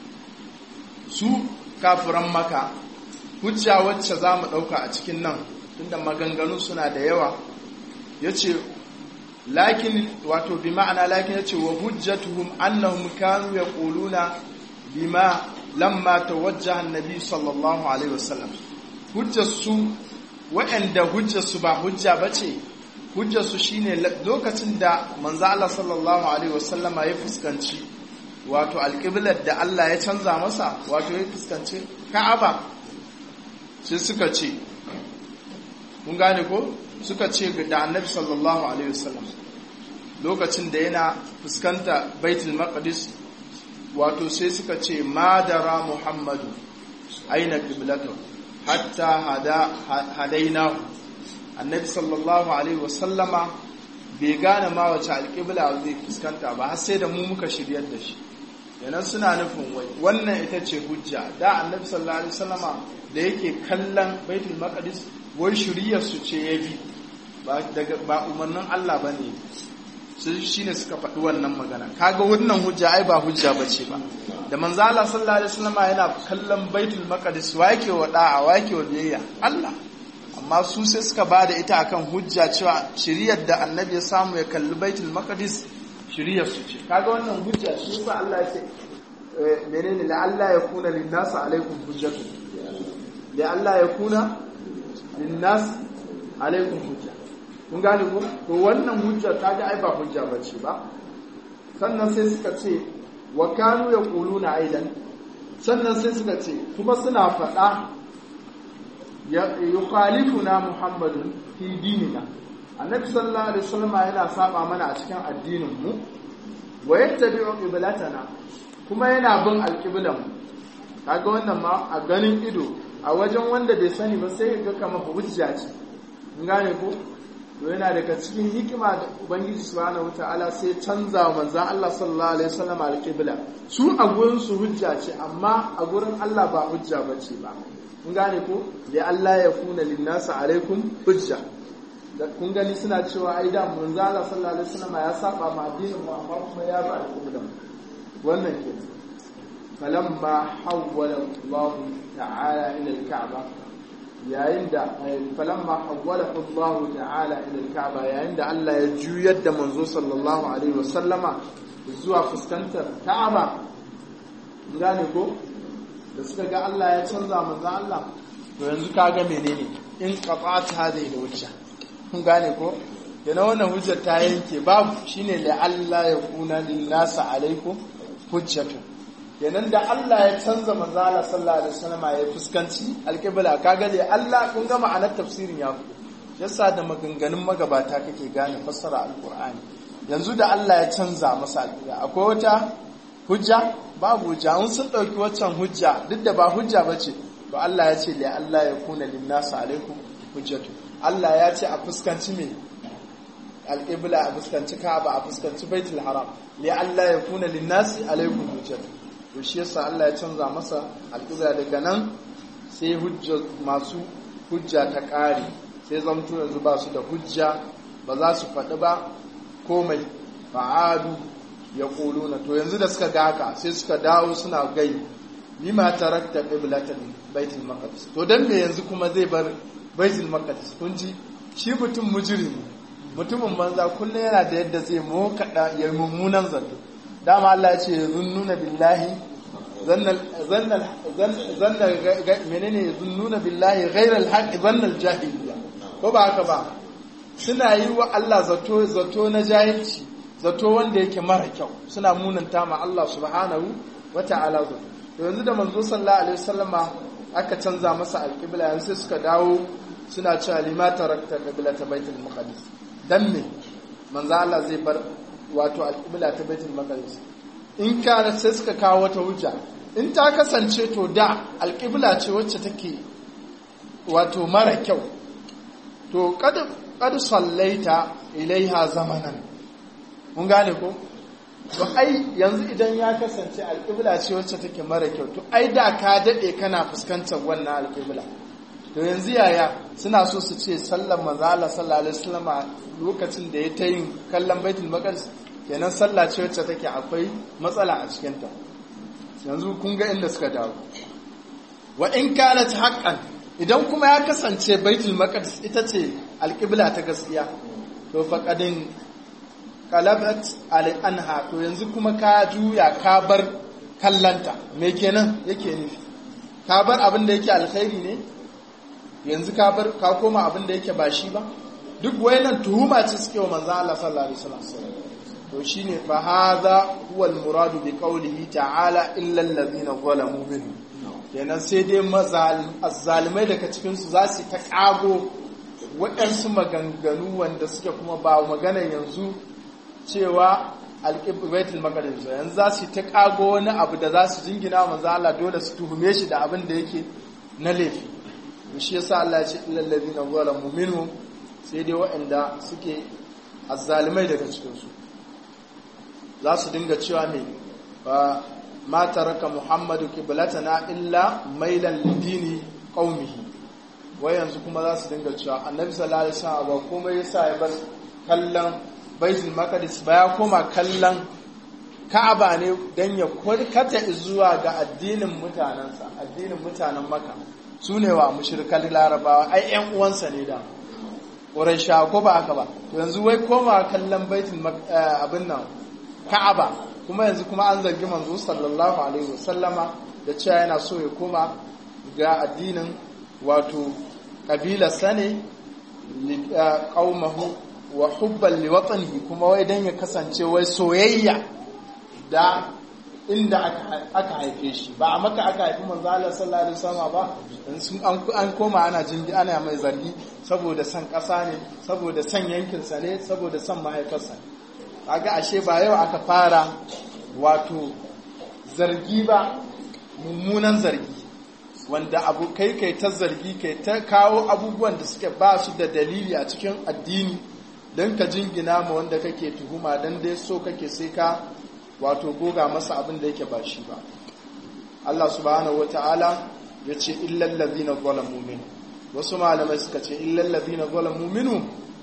su kafiran maka hujja wacce za mu ɗauka a cikin nan tunda maganganu suna da yawa ya ce lakin wato bi ma'ana lakin ya ce wa hujjatuhum annahum kanu ya ƙuluna bima lamma tawajjaha annabi sallallahu alaihi wasallam hujjarsu waɗanda hujjarsu ba hujja ba ce hujjarsu shine lokacin da manzo Allah sallallahu alaihi wasallama ya fuskanci wato alƙiblar da Allah ya canza masa wato ya fuskanci Ka'aba sai suka ce mun gane ko suka ce da Annabi sallallahu alaihi wasallam lokacin da yana fuskanta Baitul Maqdis wato sai suka ce madara Muhammadu aina qiblatu hatta hada hadainahu annabi sallallahu alaihi wasallama bai gane ma wace alƙibla zai fuskanta ba har sai da mu muka shiryar da shi yanan suna nufin wai wannan ita ce hujja da annabi sallallahu alaihi wasallama da yake kallon baitul maqdis wai shiryar su ce ya bi ba daga ba umarnin Allah bane su shine suka faɗi wannan magana kaga wannan hujja ai ba hujja bace ba da manzo Allah sallallahu alaihi wasallama yana kallon baitul maqdis wa yake wa da'a wa yake wa biyayya Allah amma su sai suka ba da ita akan hujja cewa shiriyar da annabi ya samu ya kalli baitul maqdis shiriyar su ce kaga wannan hujja shi yasa Allah ya ce menene la Allah ya kuna lin nas alaikum hujjatu la Allah ya kuna lin nas alaikum hujja kun gane ko to wannan hujja kaga ai ba hujja bace ba sannan sai suka ce wa kanu yaquluna aidan sannan sai suka ce kuma suna faɗa yukhalifuna muhammadun fi dinina annabi sallallahu alaihi wasallam yana saba mana a cikin addinin mu wa yattabi'u qiblatana kuma yana bin alqiblan kaga wannan ma a ganin ido a wajen wanda bai sani ba sai ga kamar hujja ce mun gane ko to yana daga cikin hikima da ubangiji subhanahu wataala sai canza wa manzon Allah sallallahu alaihi wasallam alqibla su a gurin su hujja ce amma a gurin Allah ba hujja bace ba kun gane ko da Allah ya kuna linnasa alaikum hujja da kun gani suna cewa ai da manzo Allah sallallahu alaihi wasallam ya saba ma addinin mu amma kuma ya ba al'umma wannan ke falamma hawwala Allah ta'ala ila al-ka'ba yayin da falamma hawwala Allah ta'ala ila al-ka'ba yayin da Allah ya juyar da manzo sallallahu alaihi wasallama zuwa fuskantar Ka'aba gane ko da suka ga Allah ya canza manzo Allah to yanzu kaga menene in qata'ata hadhihi hujja kun gane ko yana wannan hujjar ta yanke babu shine la Allah ya kuna lin nasa alaikum hujjatu kenan da Allah ya canza manzo Allah sallallahu alaihi wasallam ya fuskanci alqibla kaga le Allah kun ga ma'anar tafsirin ya fito yasa da maganganun magabata kake gane fassara alqur'ani yanzu da Allah ya canza masa alqibla akwai wata hujja babu hujja an sun ɗauki waccan hujja duk da ba hujja ba ce to Allah ya ce la Allah ya kuna linnasa alaikum hujjatu Allah ya ce a fuskanci me alƙibla a fuskanci Ka'aba a fuskanci Baitul Haram la Allah ya kuna linnasi alaikum hujjatu to shi yasa Allah ya canza masa alƙibla daga nan sai hujja masu hujja ta ƙare sai zamto yanzu ba su da hujja ba za su faɗi ba komai fa'adu ya na to yanzu da suka ga haka sai suka dawo suna gai lima tarakta qiblatan baitul maqdis to dan me yanzu kuma zai bar baitul maqdis kun ji shi mutum mujrimi mutumin banza kullum yana da yadda zai mokada ya mummunan zato dama Allah ya ce zunnuna billahi zannal zannal zannal menene zunnuna billahi ghairal haqq zannal jahiliya ko ba haka ba suna yi wa Allah zato zato na jahilci zato wanda yake mara kyau suna munanta ma Allah subhanahu wata'ala zato to yanzu da manzo sallallahu alaihi wasallama aka canza masa alqibla yanzu sai suka dawo suna cewa lima tarakta qiblata baitul maqdis dan me manzo Allah zai bar wato alqibla ta baitul maqdis in ka sai suka kawo wata hujja in ta kasance to da alqibla ce wacce take wato mara kyau to kada kad sallaita ilaiha zamanan mun gane ko to ai yanzu idan ya kasance alƙibla ce wacce take mara kyau to ai da ka daɗe kana fuskantar wannan alƙibla to yanzu yaya suna so su ce sallar manzo Allah sallallahu alaihi wasallam lokacin da ya ta yin kallon baitul maqdis kenan sallah ce wacce take akwai matsala a cikin ta yanzu kun ga inda suka dawo wa in kanat haqqan idan kuma ya kasance baitul maqdis ita ce alƙibla ta gaskiya to faqadin qalabat al anha to yanzu kuma ka juya ka bar kallanta me kenan yake nufi ka bar abin da yake alkhairi ne yanzu ka bar ka koma abin da yake ba shi ba duk wayannan tuhuma ce suke wa manzo Allah sallallahu alaihi wasallam to shine fa hadha huwa al muradu bi qawlihi ta'ala illa alladhina zalamu minhum kenan sai dai azzalimai daga cikinsu za su ta ƙago waɗansu maganganu wanda suke kuma ba magana yanzu cewa alƙibaitul maqdis yanzu za su ta ƙago wani abu da za su jingina manzo Allah dole su tuhume shi da abin da yake na laifi shi yasa Allah ya ce illal ladina zalamu minhum sai dai waɗanda suke azzalimai daga cikinsu za su dinga cewa me ba ma taraka muhammadu qiblatana illa mailan lidini qaumihi wai yanzu kuma za su dinga cewa annabi sallallahu alaihi wasallam ba komai yasa ya bar kallon baitul maqdis ba ya koma kallon ka'aba ne dan ya kurkata zuwa ga addinin mutanansa addinin mutanen makka sune wa mushrikan larabawa ai ƴan uwansa ne da quraisha ko ba haka ba to yanzu wai koma kallon baitul abin nan ka'aba kuma yanzu kuma an zargi manzo sallallahu alaihi wasallama da cewa yana so ya koma ga addinin wato kabila sane qaumahu wa hubban liwatanihi kuma wai dan ya kasance wai soyayya da inda aka haife shi ba a maka aka haifi manzo Allah sallallahu alaihi wasallam ba sun an koma ana jindi ana mai zargi saboda san kasa ne saboda san yankin sa ne saboda san mahaifarsa kaga ashe ba yau aka fara wato zargi ba mummunan zargi wanda abu kai kai ta zargi kai ta kawo abubuwan da suke ba su da dalili a cikin addini don ka jingina ma wanda kake tuhuma don dai so kake sai ka wato goga masa abin da yake ba shi ba Allah subhanahu wata'ala ya ce illal ladina zalamu min wasu malamai suka ce illal ladina zalamu minhum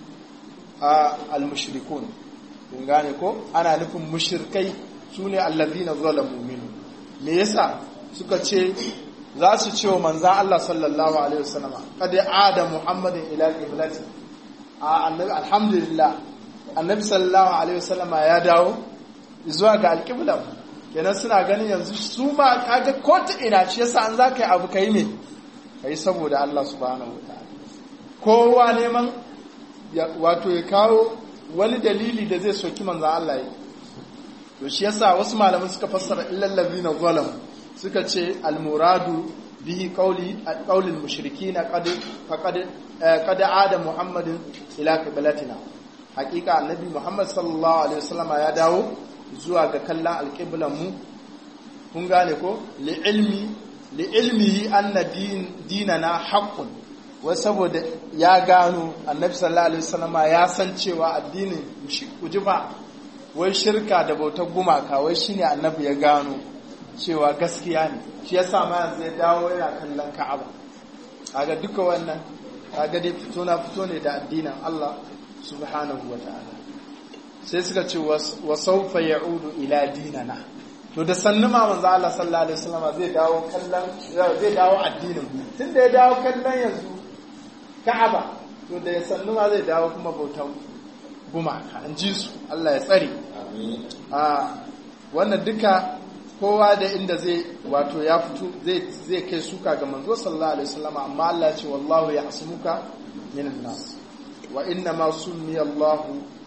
a al-mushrikun kun gane ko ana nufin mushirkai su ne allazina zalamu minhu me yasa suka ce za su ce wa manzan Allah sallallahu alaihi wasallama kada ada muhammadin ila qiblati a annabi alhamdulillah annabi sallallahu alaihi wasallama ya dawo zuwa ga alqibla kenan suna ganin yanzu su ma kaga ko ta ina ce yasa an zaka yi abu kai me kai saboda Allah subhanahu wataala kowa neman wato ya kawo wani dalili da zai soki manzo Allah yi to shi yasa wasu malamai suka fassara illal ladina zalam suka ce al muradu bihi qawli qawlil mushrikin qad faqad qad ada muhammadin ila qiblatina hakika annabi muhammad sallallahu alaihi wasallama ya dawo zuwa ga kallon alqiblan mu kun gane ko li ilmi li ilmihi anna din dinana haqqun wai saboda ya gano annabi sallallahu alaihi wasallama ya san cewa addinin ujuba wai shirka da bautar gumaka wai shine annabi ya gano cewa gaskiya ne shi yasa ma yanzu ya dawo yana kallon Ka'aba kaga duka wannan kaga dai fito na fito ne da addinin Allah subhanahu wataala sai suka ce wa sawfa ya'udu ila dinana to da sannu ma manzo Allah sallallahu alaihi wasallam zai dawo kallon zai dawo addinin tunda ya dawo kallon yanzu Ka'aba to da ya sannu ma zai dawo kuma bautan gumaka an ji su Allah ya tsare a wannan duka kowa da inda zai wato ya fito zai kai suka ga manzo sallallahu alaihi wasallam amma Allah ya ce wallahu ya asmuka minan nas wa inna ma summi Allah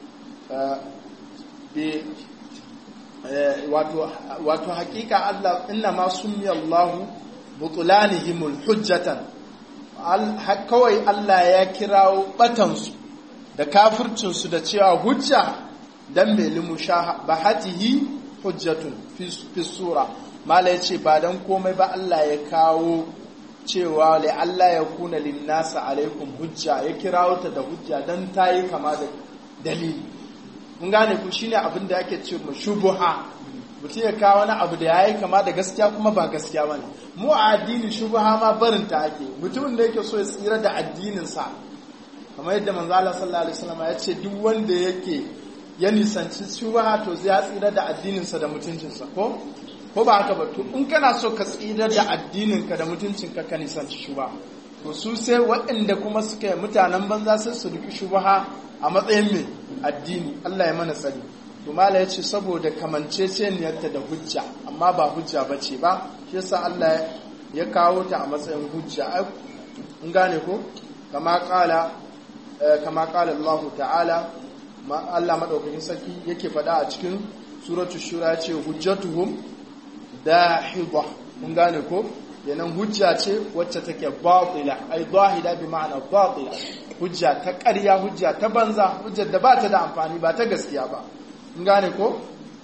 bi wato wato hakika Allah inna ma summi Allah butulanihimul hujjatan kawai Allah ya kirawo batansu da kafircinsu da cewa hujja dan mai limushabahatihi hujjatun fi sura mala ya ce ba dan komai ba Allah ya kawo cewa lai Allah ya kuna linnasa alaikum hujja ya kirawo ta da hujja dan ta yi kama da dalili mun gane ku shine abin da ake ce shubuha mutum ya kawo wani abu da ya yi kama da gaskiya kuma ba gaskiya ba ne mu a addini shubuha ma barin ta ake mutumin da yake so ya tsira da addininsa kamar yadda manzo Allah sallallahu alaihi wasallam ya ce duk wanda yake ya nisanci shubaha to zai tsira da addininsa da mutuncinsa ko ko ba haka ba to in kana so ka tsira da addininka da mutuncinka ka nisanci shubaha to su sai waɗanda kuma suka yi mutanen banza sai su riki shubaha a matsayin mai addini Allah ya mana tsari to mala ya ce saboda kamanceceniyarta da hujja amma ba hujja ba ce ba shi yasa Allah ya kawo ta a matsayin hujja in gane ko kama kala kama kala Allah ta'ala Allah madaukakin sarki yake faɗa a cikin suratul shura ya ce hujjatuhum dahidha mun gane ko yanan hujja ce wacce take batila ai zahida bi ma'ana batila hujja ta ƙarya hujja ta banza hujjar da ba ta da amfani ba ta gaskiya ba mun gane ko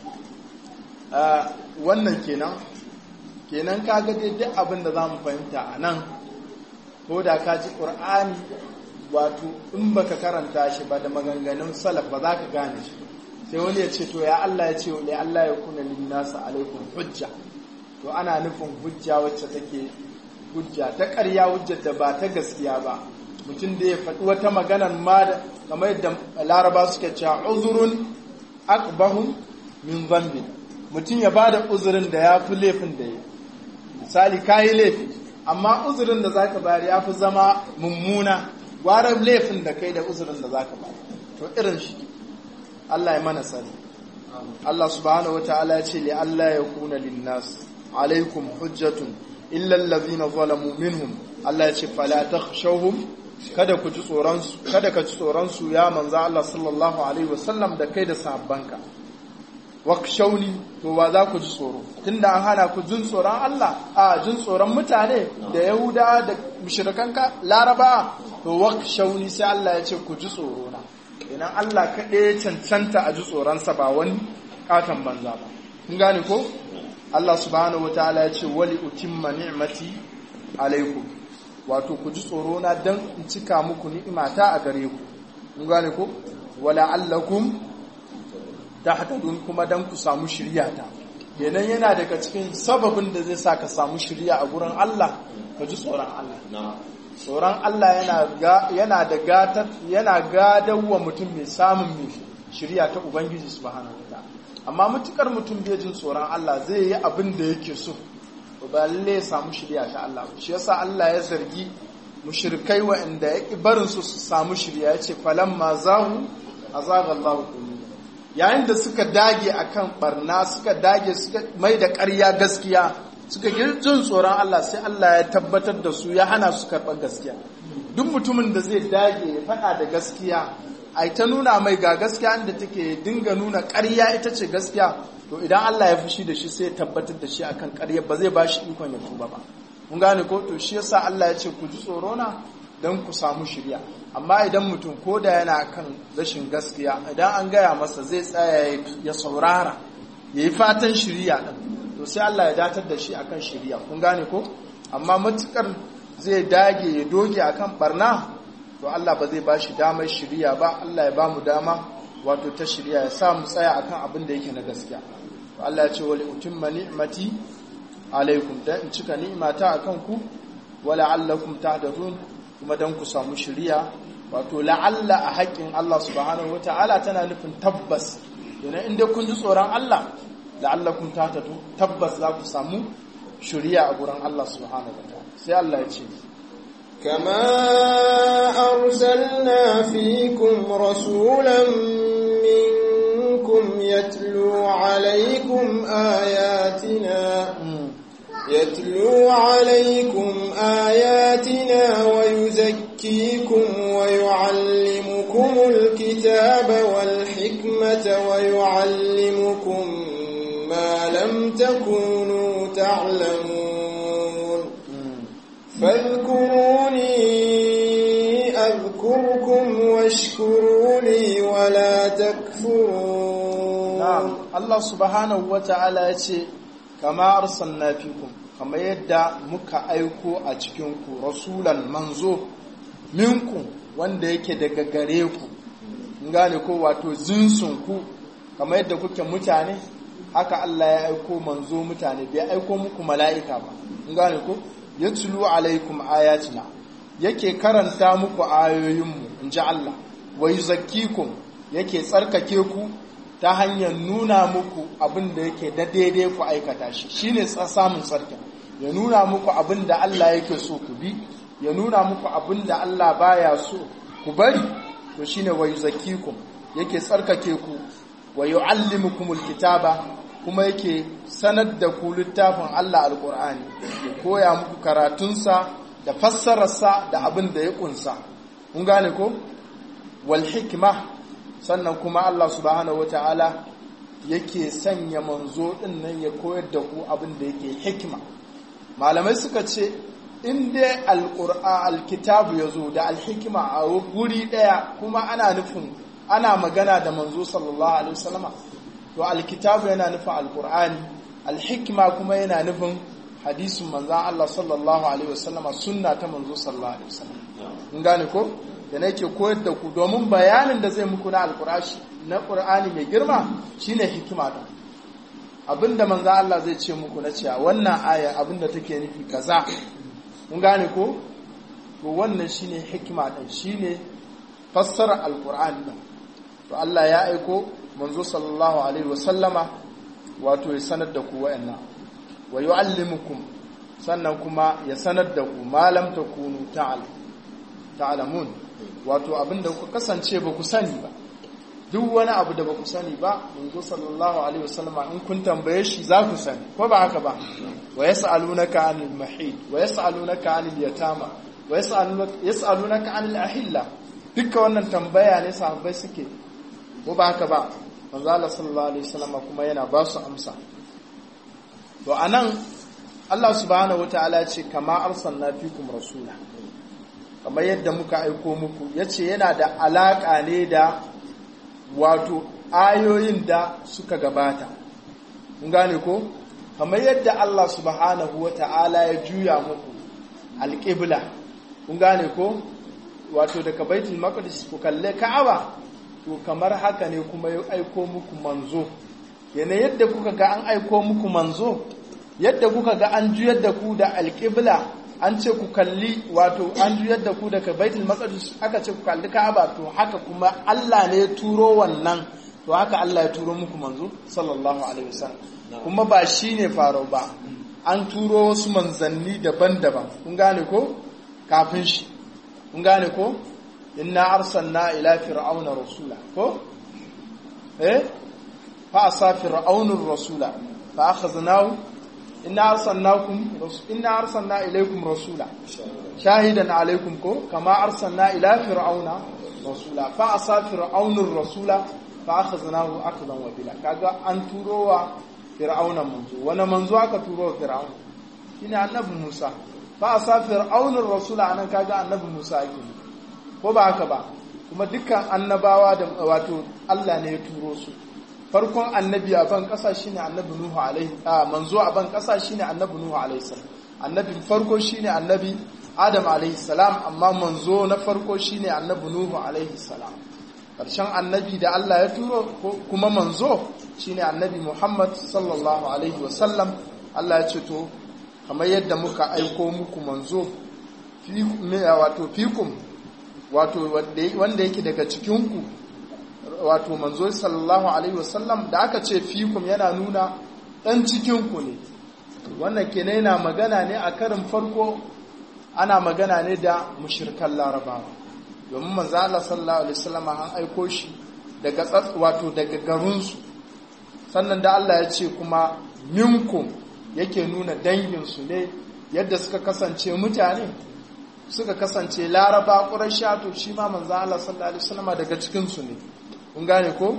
wannan kenan kenan kaga dai duk abin da zamu fahimta a nan ko da ka ji qur'ani wato in baka karanta shi ba da maganganun salaf ba za ka gane shi sai wani ya ce to ya Allah ya ce ya Allah ya kuna linnasa alaikum hujja to ana nufin hujja wacce take hujja ta ƙarya hujjar da ba ta gaskiya ba mutum da ya faɗi wata maganar ma da kamar yadda laraba suke cewa uzurun akbahun min zambin mutum ya ba da uzurin da ya fi laifin da ya misali ka yi laifi amma uzurin da za ka bayar ya fi zama mummuna gwarar laifin da kai da uzurin da za ka bayar to irin shi Allah ya mana sani Allah subhanahu wa ta'ala ya ce li Allah ya kuna linnas alaikum hujjatun illa allazina zalamu minhum Allah ya ce fala takhshawhum kada ku ji tsoron su kada ka ji tsoron su ya manzo Allah sallallahu alaihi wasallam da kai da sahabbanka wakshawni to wa za ku ji tsoro tunda an hana ku jin tsoron Allah a jin tsoron mutane da Yahuda da mushrikan Laraba to wakshawni sai Allah ya ce ku ji tsoro na idan Allah kaɗai cancanta a ji tsoronsa ba wani katon banza ba kun gane ko Allah subhanahu wataala ya ce wali utimma ni'mati alaikum wato ku ji tsoro na dan in cika muku ni'imata a gare ku kun gane ko wala allakum tahtadun kuma dan ku samu shiriya ta kenan yana daga cikin sababin da zai sa ka samu shiriya a gurin Allah ka ji tsoron Allah tsoron Allah yana da gatar yana gadawa mutum mai samun mai shirya ta Ubangiji subhanahu wa ta'ala amma mutukar mutum bai jin tsoron Allah zai yi abin da yake so ba lalle ya samu shirya ta Allah shi yasa Allah ya zargi mushrikai waɗanda ya ki barin su su samu shirya ya ce falamma zahu azaga Allah yayin da suka dage akan barna suka dage suka mai da ƙarya gaskiya suka jin tsoron Allah sai Allah ya tabbatar da su ya hana su karɓar gaskiya duk mutumin da zai dage ya faɗa da gaskiya a ta nuna mai ga gaskiya inda take dinga nuna ƙarya ita ce gaskiya to idan Allah ya fushi da shi sai ya tabbatar da shi akan ƙarya ba zai ba shi ikon ya tuba ba mun gane ko to shi yasa Allah ya ce ku ji tsoro na don ku samu shirya amma idan mutum ko da yana kan rashin gaskiya idan an gaya masa zai tsaya ya saurara ya yi fatan shirya ɗin to sai Allah ya datar da shi akan shari'a kun gane ko amma matukar zai dage ya doge akan barna to Allah ba zai bashi damar shari'a ba Allah ya bamu dama wato ta shari'a ya sa mu tsaya akan abin da yake na gaskiya to Allah ya ce wali utimma ni'mati alaikum dan in cika ni'mata akan ku wala allakum tahdadun kuma dan ku samu shari'a wato la'alla a haƙƙin Allah subhanahu wata'ala tana nufin tabbas yana inda kun ji tsoron Allah la'alla kun tatatu tabbas za ku samu shuriya a gurin Allah subhanahu wata'ala sai Allah ya ce كما أرسلنا فيكم رسولا منكم يتلو عليكم آياتنا يتلو عليكم آياتنا ويزكيكم ويعلمكم الكتاب والحكمة ويعلمكم ما لم تكونوا تعلمون فاذكروني أذكركم واشكروا لي ولا تكفرون نعم الله سبحانه وتعالى يقول kama arsalna fikum kama yadda muka aiko a cikinku rasulan manzo minku wanda yake daga gare ku gane ko wato zinsun ku kama yadda kuke mutane haka Allah ya aiko manzo mutane bai aiko muku mala'ika ba gane ko yatlu alaikum ayatina yake karanta muku ayoyinmu in ji Allah wa yuzakkikum yake tsarkake ku ta hanyar nuna muku abin da yake da daidai ku aikata shi shine samun tsarkin ya nuna muku abin da Allah yake so ku bi ya nuna muku abin da Allah baya so ku bari to shine wa yuzakkikum yake tsarkake ku wa yuallimukumul kitaba kuma yake sanar da ku littafin Allah alqur'ani ya koya muku karatunsa da fassararsa da abin da ya kunsa kun gane ko wal hikma sannan kuma Allah subhanahu wata'ala yake sanya manzo din nan ya koyar da ku abin da yake hikima malamai suka ce in dai alqur'a alkitabu yazo da alhikima a guri daya kuma ana nufin ana magana da manzo sallallahu alaihi wasallama to alkitabu yana nufin alqur'ani alhikima kuma yana nufin hadisin manzo Allah sallallahu alaihi wasallama sunna ta manzo sallallahu alaihi wasallam in gane ko da nake koyar da ku domin bayanin da zai muku na alkurashi na ƙur'ani mai girma shine hikima da abinda manzo Allah zai ce muku na cewa wannan aya abinda take nufi kaza mun gane ko to wannan shine hikima din shine fassara alqur'ani din to Allah ya aiko manzo sallallahu alaihi wasallama wato ya sanar da ku wa'annan wa yu'allimukum sannan kuma ya sanar da ku malam takunu ta'lamun wato abinda ku kasance ba ku sani ba duk wani abu da ba ku sani ba manzo sallallahu alaihi wasallam in kun tambaye shi za ku sani ko ba haka ba wa yas'alunaka anil mahid wa yas'alunaka anil yatama wa yas'alunaka anil ahilla duka wannan tambaya ne sahabbai suke ko ba haka ba manzo Allah sallallahu alaihi wasallam kuma yana ba su amsa to anan Allah subhanahu wataala ce kama arsalna fikum rasula kamar yadda muka aiko muku yace yana da alaka ne da wato ayoyin da suka gabata mun gane ko kamar yadda Allah subhanahu wataala ya juya muku alqibla kun gane ko wato daga baitul maqdis ku kalle ka'aba to kamar haka ne kuma ya aiko muku manzo yana yadda kuka ga an aiko muku manzo yadda kuka ga an juyar da ku da alƙibla an ce ku kalli wato an juyar da ku daga baitul maqdis aka ce ku kalli ka'aba to haka kuma Allah ne ya turo wannan to haka Allah ya turo muku manzo sallallahu alaihi wasallam kuma ba shine faro ba an turo wasu manzanni daban-daban kun gane ko kafin shi kun gane ko inna arsalna ila fir'auna rasula ko eh fa asa fir'aunur rasula fa akhadnahu inna arsalnakum inna arsalna ilaykum rasula shahidan alaykum ko kama arsalna ila fir'auna rasula fa asa fir'aunur rasula fa akhadnahu akhdan wabila kaga an turowa fir'auna manzo wani manzo aka turo fir'auna shine annabi Musa fa asa fir'aunur rasula anan kaga annabi Musa ake ko ba haka ba kuma dukkan annabawa da wato Allah ne ya turo su farkon annabi a ban kasa shine annabi Nuhu alaihi a manzo a ban kasa shine annabi Nuhu alaihi salam annabi farko shine annabi Adam alaihi salam amma manzo na farko shine annabi Nuhu alaihi salam karshen annabi da Allah ya turo kuma manzo shine annabi Muhammad sallallahu alaihi wasallam Allah ya ce to kamar yadda muka aiko muku manzo fi wato fikum wato wanda yake daga cikinku wato manzo sallallahu alaihi wasallam da aka ce fikum yana nuna dan cikinku ne wannan kenan yana magana ne a karin farko ana magana ne da mushrikan larabawa domin manzo Allah sallallahu alaihi wasallam an aiko shi daga wato daga garinsu sannan da Allah ya ce kuma minkum yake nuna danginsu ne yadda suka kasance mutane suka kasance laraba ƙurashi to shi ma manzo Allah sallallahu alaihi wasallam daga cikin su ne kun gane ko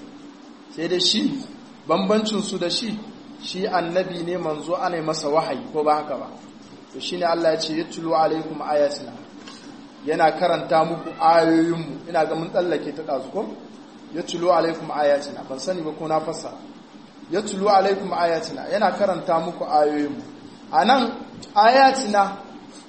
sai da shi bambancin su da shi shi annabi ne manzo ana masa wahayi ko ba haka ba to shine Allah ya ce yatlu alaikum ayatina yana karanta muku ayoyinmu ina ga mun tsallake ta dazu ko yatlu alaikum ayatina ban sani ba ko na fassara yatlu alaikum ayatina yana karanta muku ayoyinmu anan ayatina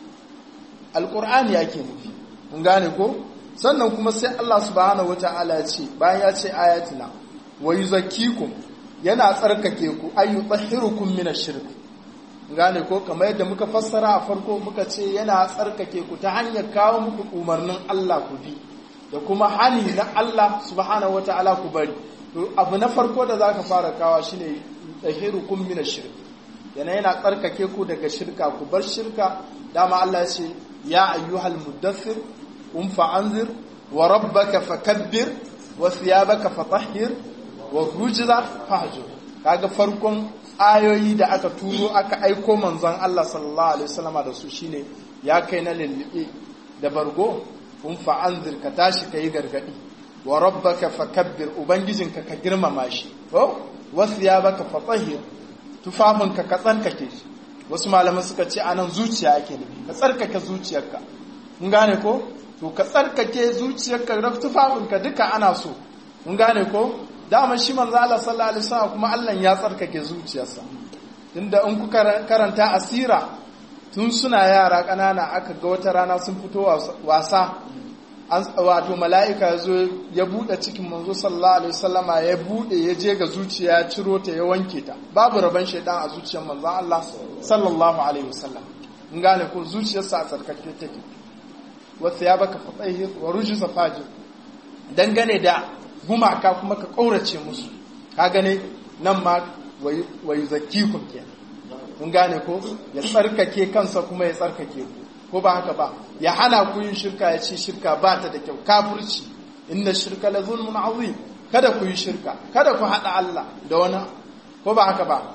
alqur'ani yake nufi mun gane ko sannan kuma sai Allah subhanahu wataala ya ce bayan ya ce ayatina wa yuzakkikum yana tsarkake ku ayu tahhirukum min ash-shirk gane ko kamar yadda muka fassara a farko muka ce yana tsarkake ku ta hanyar kawo muku umarnin Allah ku bi da kuma hani na Allah subhanahu wataala ku bari to abu na farko da zaka fara kawa shine tahhirukum min ash-shirk yana yana tsarkake ku daga shirka ku bar shirka dama Allah ya ce ya ayyuhal muddathir qum fa'anzir wa rabbaka fakabbir wa thiyabaka fatahhir wa rujza fahjur kaga farkon ayoyi da aka turo aka aiko manzon Allah sallallahu alaihi wasallama da su shine ya kai na lillibe da bargo kun fa'anzir ka tashi kai gargadi wa rabbaka fakabbir ubangijinka ka girmama shi ko wasiyabaka fatahhir tufafinka ka tsarkake shi wasu malaman suka ce anan zuciya ake nufi ka tsarkake zuciyarka mun gane ko to ka tsarkake zuciyarka da tufafinka duka ana so mun gane ko dama shi manzo Allah sallallahu alaihi wasallam kuma Allah ya tsarkake zuciyarsa tunda in ku karanta asira tun suna yara kanana aka ga wata rana sun fito wasa an wato mala'ika ya zo ya bude cikin manzo sallallahu alaihi wasallama ya bude ya je ga zuciya ya ciro ta ya wanke ta babu raban shaidan a zuciyar manzo Allah sallallahu alaihi wasallam in gane ko zuciyarsa a tsarkake take wasu ya baka fatsayi wa rujusa fajir dangane da gumaka kuma ka ƙaurace musu ka gane nan ma wayi zakikun ke mun gane ko ya tsarkake kansa kuma ya tsarkake ku ko ba haka ba ya hana ku yin shirka ya ce shirka ba ta da kyau kafirci inna shirka la zulmun azim kada ku yi shirka kada ku hada Allah da wani ko ba haka ba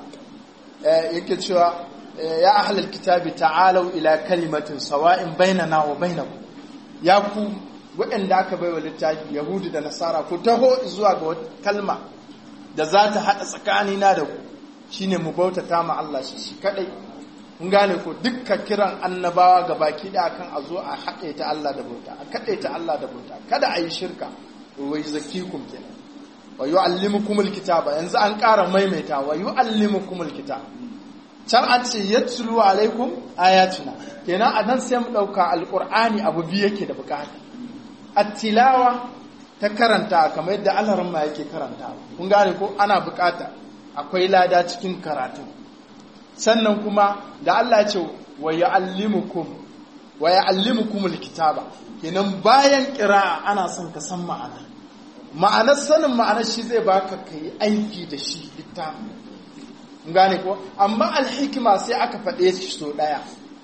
yake cewa ya ahlul kitabi ta'alu ila kalimatin sawa'in bainana wa bainakum ya ku waɗanda aka baiwa littafi yahudu da nasara ku taho zuwa ga wata kalma da za ta haɗa tsakanina da ku shine mu bautata ma Allah shi shi kadai kun gane ko dukkan kiran annabawa ga baki da kan a zo a haɗe ta Allah da bauta a kaɗe ta Allah da bauta kada a yi shirka wai zakikum kenan wa yu'allimukumul kitaba yanzu an ƙara maimaita wa yu'allimukumul kitaba can an ce yatlu alaikum ayatuna kenan a nan sai mu ɗauka alƙur'ani abu biyu yake da bukata attilawa ta karanta kamar yadda alarin ma yake karanta kun gane ko ana bukata akwai lada cikin karatu sannan kuma da Allah ya ce wa ya'allimukum wa ya'allimukum alkitaba kenan bayan qira'a ana son ka san ma'ana ma'anar sanin ma'anar shi zai baka kai aiki da shi littafin gane ko amma alhikima sai aka faɗe shi so ɗaya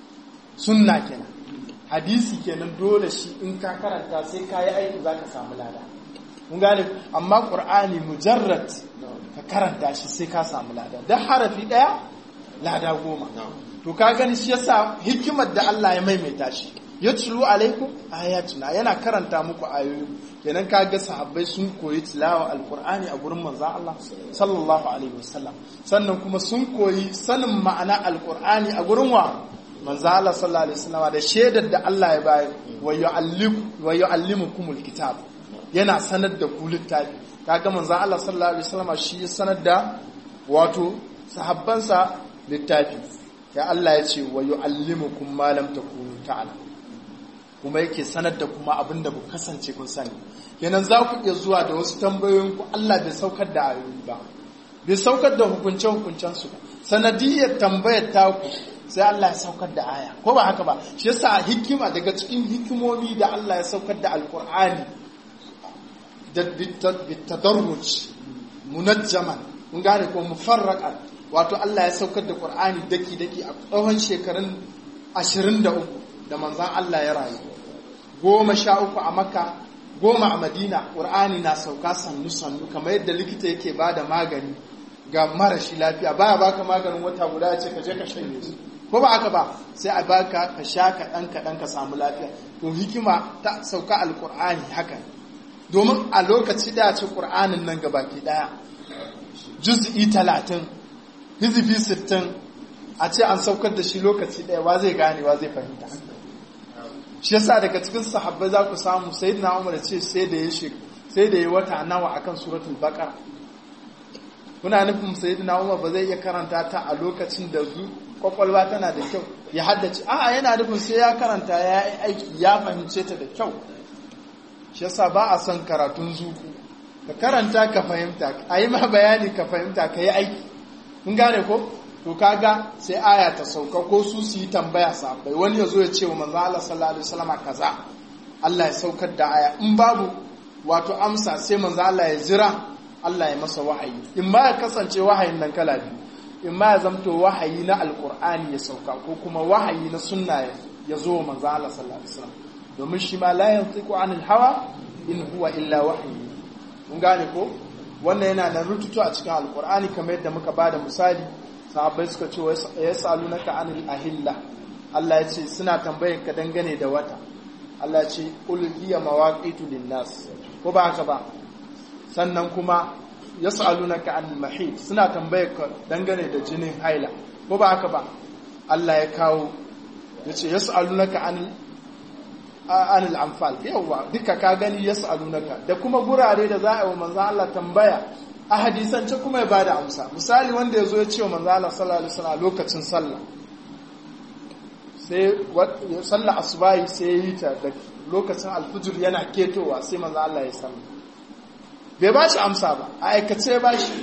sunna kenan hadisi kenan dole shi in ka karanta sai ka yi aiki za ka samu lada mun gane amma ƙur'ani mujarrad ka karanta shi sai ka samu lada don harafi ɗaya lada goma to ka gani shi yasa hikimar da Allah ya maimaita shi ya tulu alaikum ayatuna yana karanta muku ayoyi kenan ka ga sahabbai sun koyi tilawa alqur'ani a gurin manzon Allah sallallahu alaihi wasallam sannan kuma sun koyi sanin ma'ana alqur'ani a gurin wa manzon Allah sallallahu alaihi wasallam da shaidar da Allah ya bayar wa yu'allimu wa yu'allimukumul kitab yana sanar da ku littafi kaga manzon Allah sallallahu alaihi wasallam shi ya sanar da wato sahabbansa littafi ya Allah ya ce wa yu'allimukum ma lam takunu ta'lamun kuma yake sanar da kuma abin da ku kasance kun sani kenan za ku iya zuwa da wasu tambayoyin ku Allah bai saukar da ayoyi ba bai saukar da hukunce hukuncen su ba sanadiyar tambayar taku sai Allah ya saukar da aya ko ba haka ba shi yasa hikima daga cikin hikimomi da Allah ya saukar da alkur'ani da bitadarruj munajjaman mun gane ko mufarraqan wato Allah ya saukar da Qur'ani daki daki a tsawon shekarun 23 da manzon Allah ya rayu goma sha uku a Makka goma a Madina Qur'ani na sauka sannu sannu kamar yadda likita yake bada magani ga marashi lafiya baya baka maganin wata guda ya ce ka je ka shanye shi ko ba haka ba sai a baka ka sha kaɗan kaɗan ka samu lafiya to hikima ta sauka alƙur'ani haka domin a lokaci da ce ƙur'anin nan ga baki ɗaya juz'i talatin hizifi sittin a ce an saukar da shi lokaci ɗaya wa zai gane wa zai fahimta shi yasa daga cikin sahabbai za ku samu sayyidina umar ce sai da ya sai da ya wata nawa akan suratul baqara kuna nufin sayyidina umar ba zai iya karanta ta a lokacin da zu kwakwalwa tana da kyau ya haddace a'a yana nufin sai ya karanta ya yi aiki ya fahimce ta da kyau shi yasa ba a son karatun zuku ka karanta ka fahimta a yi ma bayani ka fahimta ka yi aiki kun gane ko to kaga sai aya ta sauka ko su su yi tambaya sabai wani ya zo ya ce wa manzo Allah sallallahu alaihi wasallam kaza Allah ya saukar da aya in babu wato amsa sai manzo Allah ya jira Allah ya masa wahayi in ma ya kasance wahayin nan kala biyu in ma ya zamto wahayi na alkur'ani ya sauka ko kuma wahayi na sunna ya zo wa manzo Allah sallallahu alaihi wasallam domin shi ma la yantiqu anil hawa in huwa illa wahyi mun gane ko wannan yana nan rututu a cikin alkur'ani kamar yadda muka bada misali sahabbai suka ce yasalunaka anil ahilla Allah ya ce suna tambayar ka dangane da wata Allah ya ce qul hiya mawaqitu linnas ko ba haka ba sannan kuma yas'alunaka an mahid suna tambayar ka dangane da jinin haila ko ba haka ba Allah ya kawo yace yas'alunaka an anil anfal yawa duka ka gani yas'alunaka da kuma gurare da za a yi wa manzo Allah tambaya a hadisance kuma ya bada amsa misali wanda yazo ya ce wa manzo Allah sallallahu alaihi wasallam lokacin sallah sai sallah asubahi sai yi ta da lokacin alfujur yana ketowa sai manzo Allah ya sallah bai ba shi amsa ba a aikace ba shi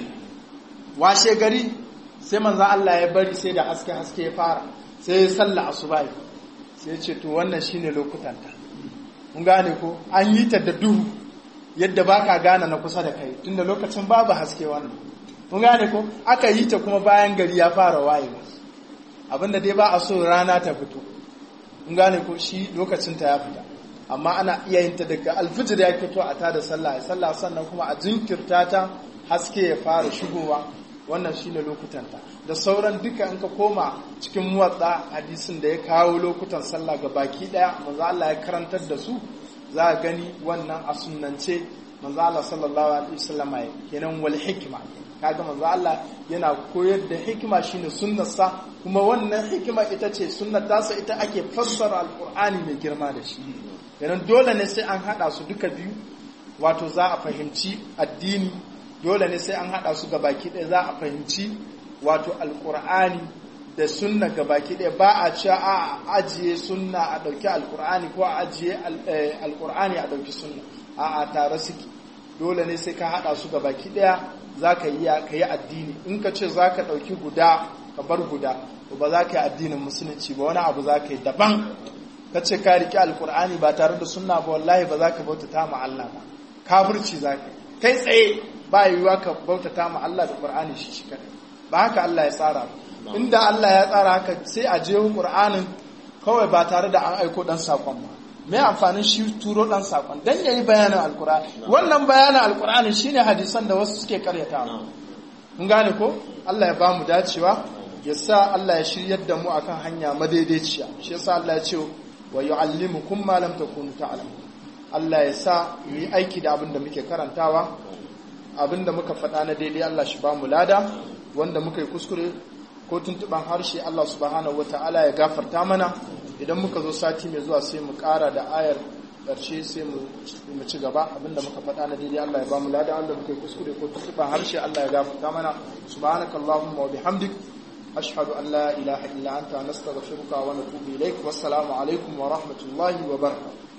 washe gari sai manzan Allah ya bari sai da haske-haske ya fara sai ya salla asubai sai ya ce to wannan shine lokutanta mun gane ko an yi ta da duhu yadda ba ka gane na kusa da kai tunda lokacin babu haske wannan mun gane ko aka yi ta kuma bayan gari ya fara wayewa abinda dai ba a so rana ta fito mun gane ko shi lokacinta ya fita amma ana iya yin ta daga alfijir ya fito a tada sallah ya sallah sannan kuma a jinkirta ta haske ya fara shigowa wannan shine lokutanta da sauran duka in ka koma cikin muwatsa hadisin da ya kawo lokutan sallah ga baki daya manzo Allah ya karantar da su za a gani wannan a sunnance manzo Allah sallallahu alaihi wasallam ya kenan wal hikma kaga manzo Allah yana koyar da hikima shine sunnarsa kuma wannan hikima ita ce sunnar tasa ita ake fassara alqur'ani mai girma da shi yanan dole ne sai an haɗa su duka biyu wato za a fahimci addini dole ne sai an haɗa su gabaki ɗaya za a fahimci wato alƙur'ani da sunna gabaki ɗaya ba a cewa a ajiye sunna a ɗauki alƙur'ani ko a ajiye alƙur'ani a ɗauki sunna a a tare suke dole ne sai ka haɗa su gabaki ɗaya za ka yi addini in ka ce za ka ɗauki guda ka bar guda ba za ka yi addinin musulunci ba wani abu za ka yi daban ka ce ka riƙe alkur'ani ba tare da sunna ba wallahi ba za ka bautata ma Allah ba kafirci za ka kai tsaye ba yiwuwa ka bautata ma Allah da qur'ani shi shi kadai ba haka Allah ya tsara ba inda Allah ya tsara haka sai a je qur'anin kawai ba tare da an aiko dan sakon ba me amfanin shi turo dan sakon dan yayi bayanin alkur'ani wannan bayanin alkur'ani shine hadisan da wasu suke karyatawa mun gane ko Allah ya ba mu dacewa ya sa Allah ya shiryar da mu akan hanya madaidaiciya shi yasa Allah ya ce wa yu'allimukum ma lam takunu ta'lamun Allah ya sa mu yi aiki da abin da muke karantawa abin da muka faɗa na daidai Allah shi ba mu lada wanda muka yi kuskure ko tuntuban harshe Allah subhanahu wata'ala ya gafarta mana idan muka zo sati mai zuwa sai mu ƙara da ayar ƙarshe sai mu ci gaba abinda muka faɗa na daidai Allah ya ba mu lada wanda muka yi kuskure ko tuntuban harshe Allah ya gafarta mana subhanakallahumma wa bihamdik أشهد أن لا إله إلا أنت نستغفرك ونتوب إليك والسلام عليكم ورحمة الله وبركاته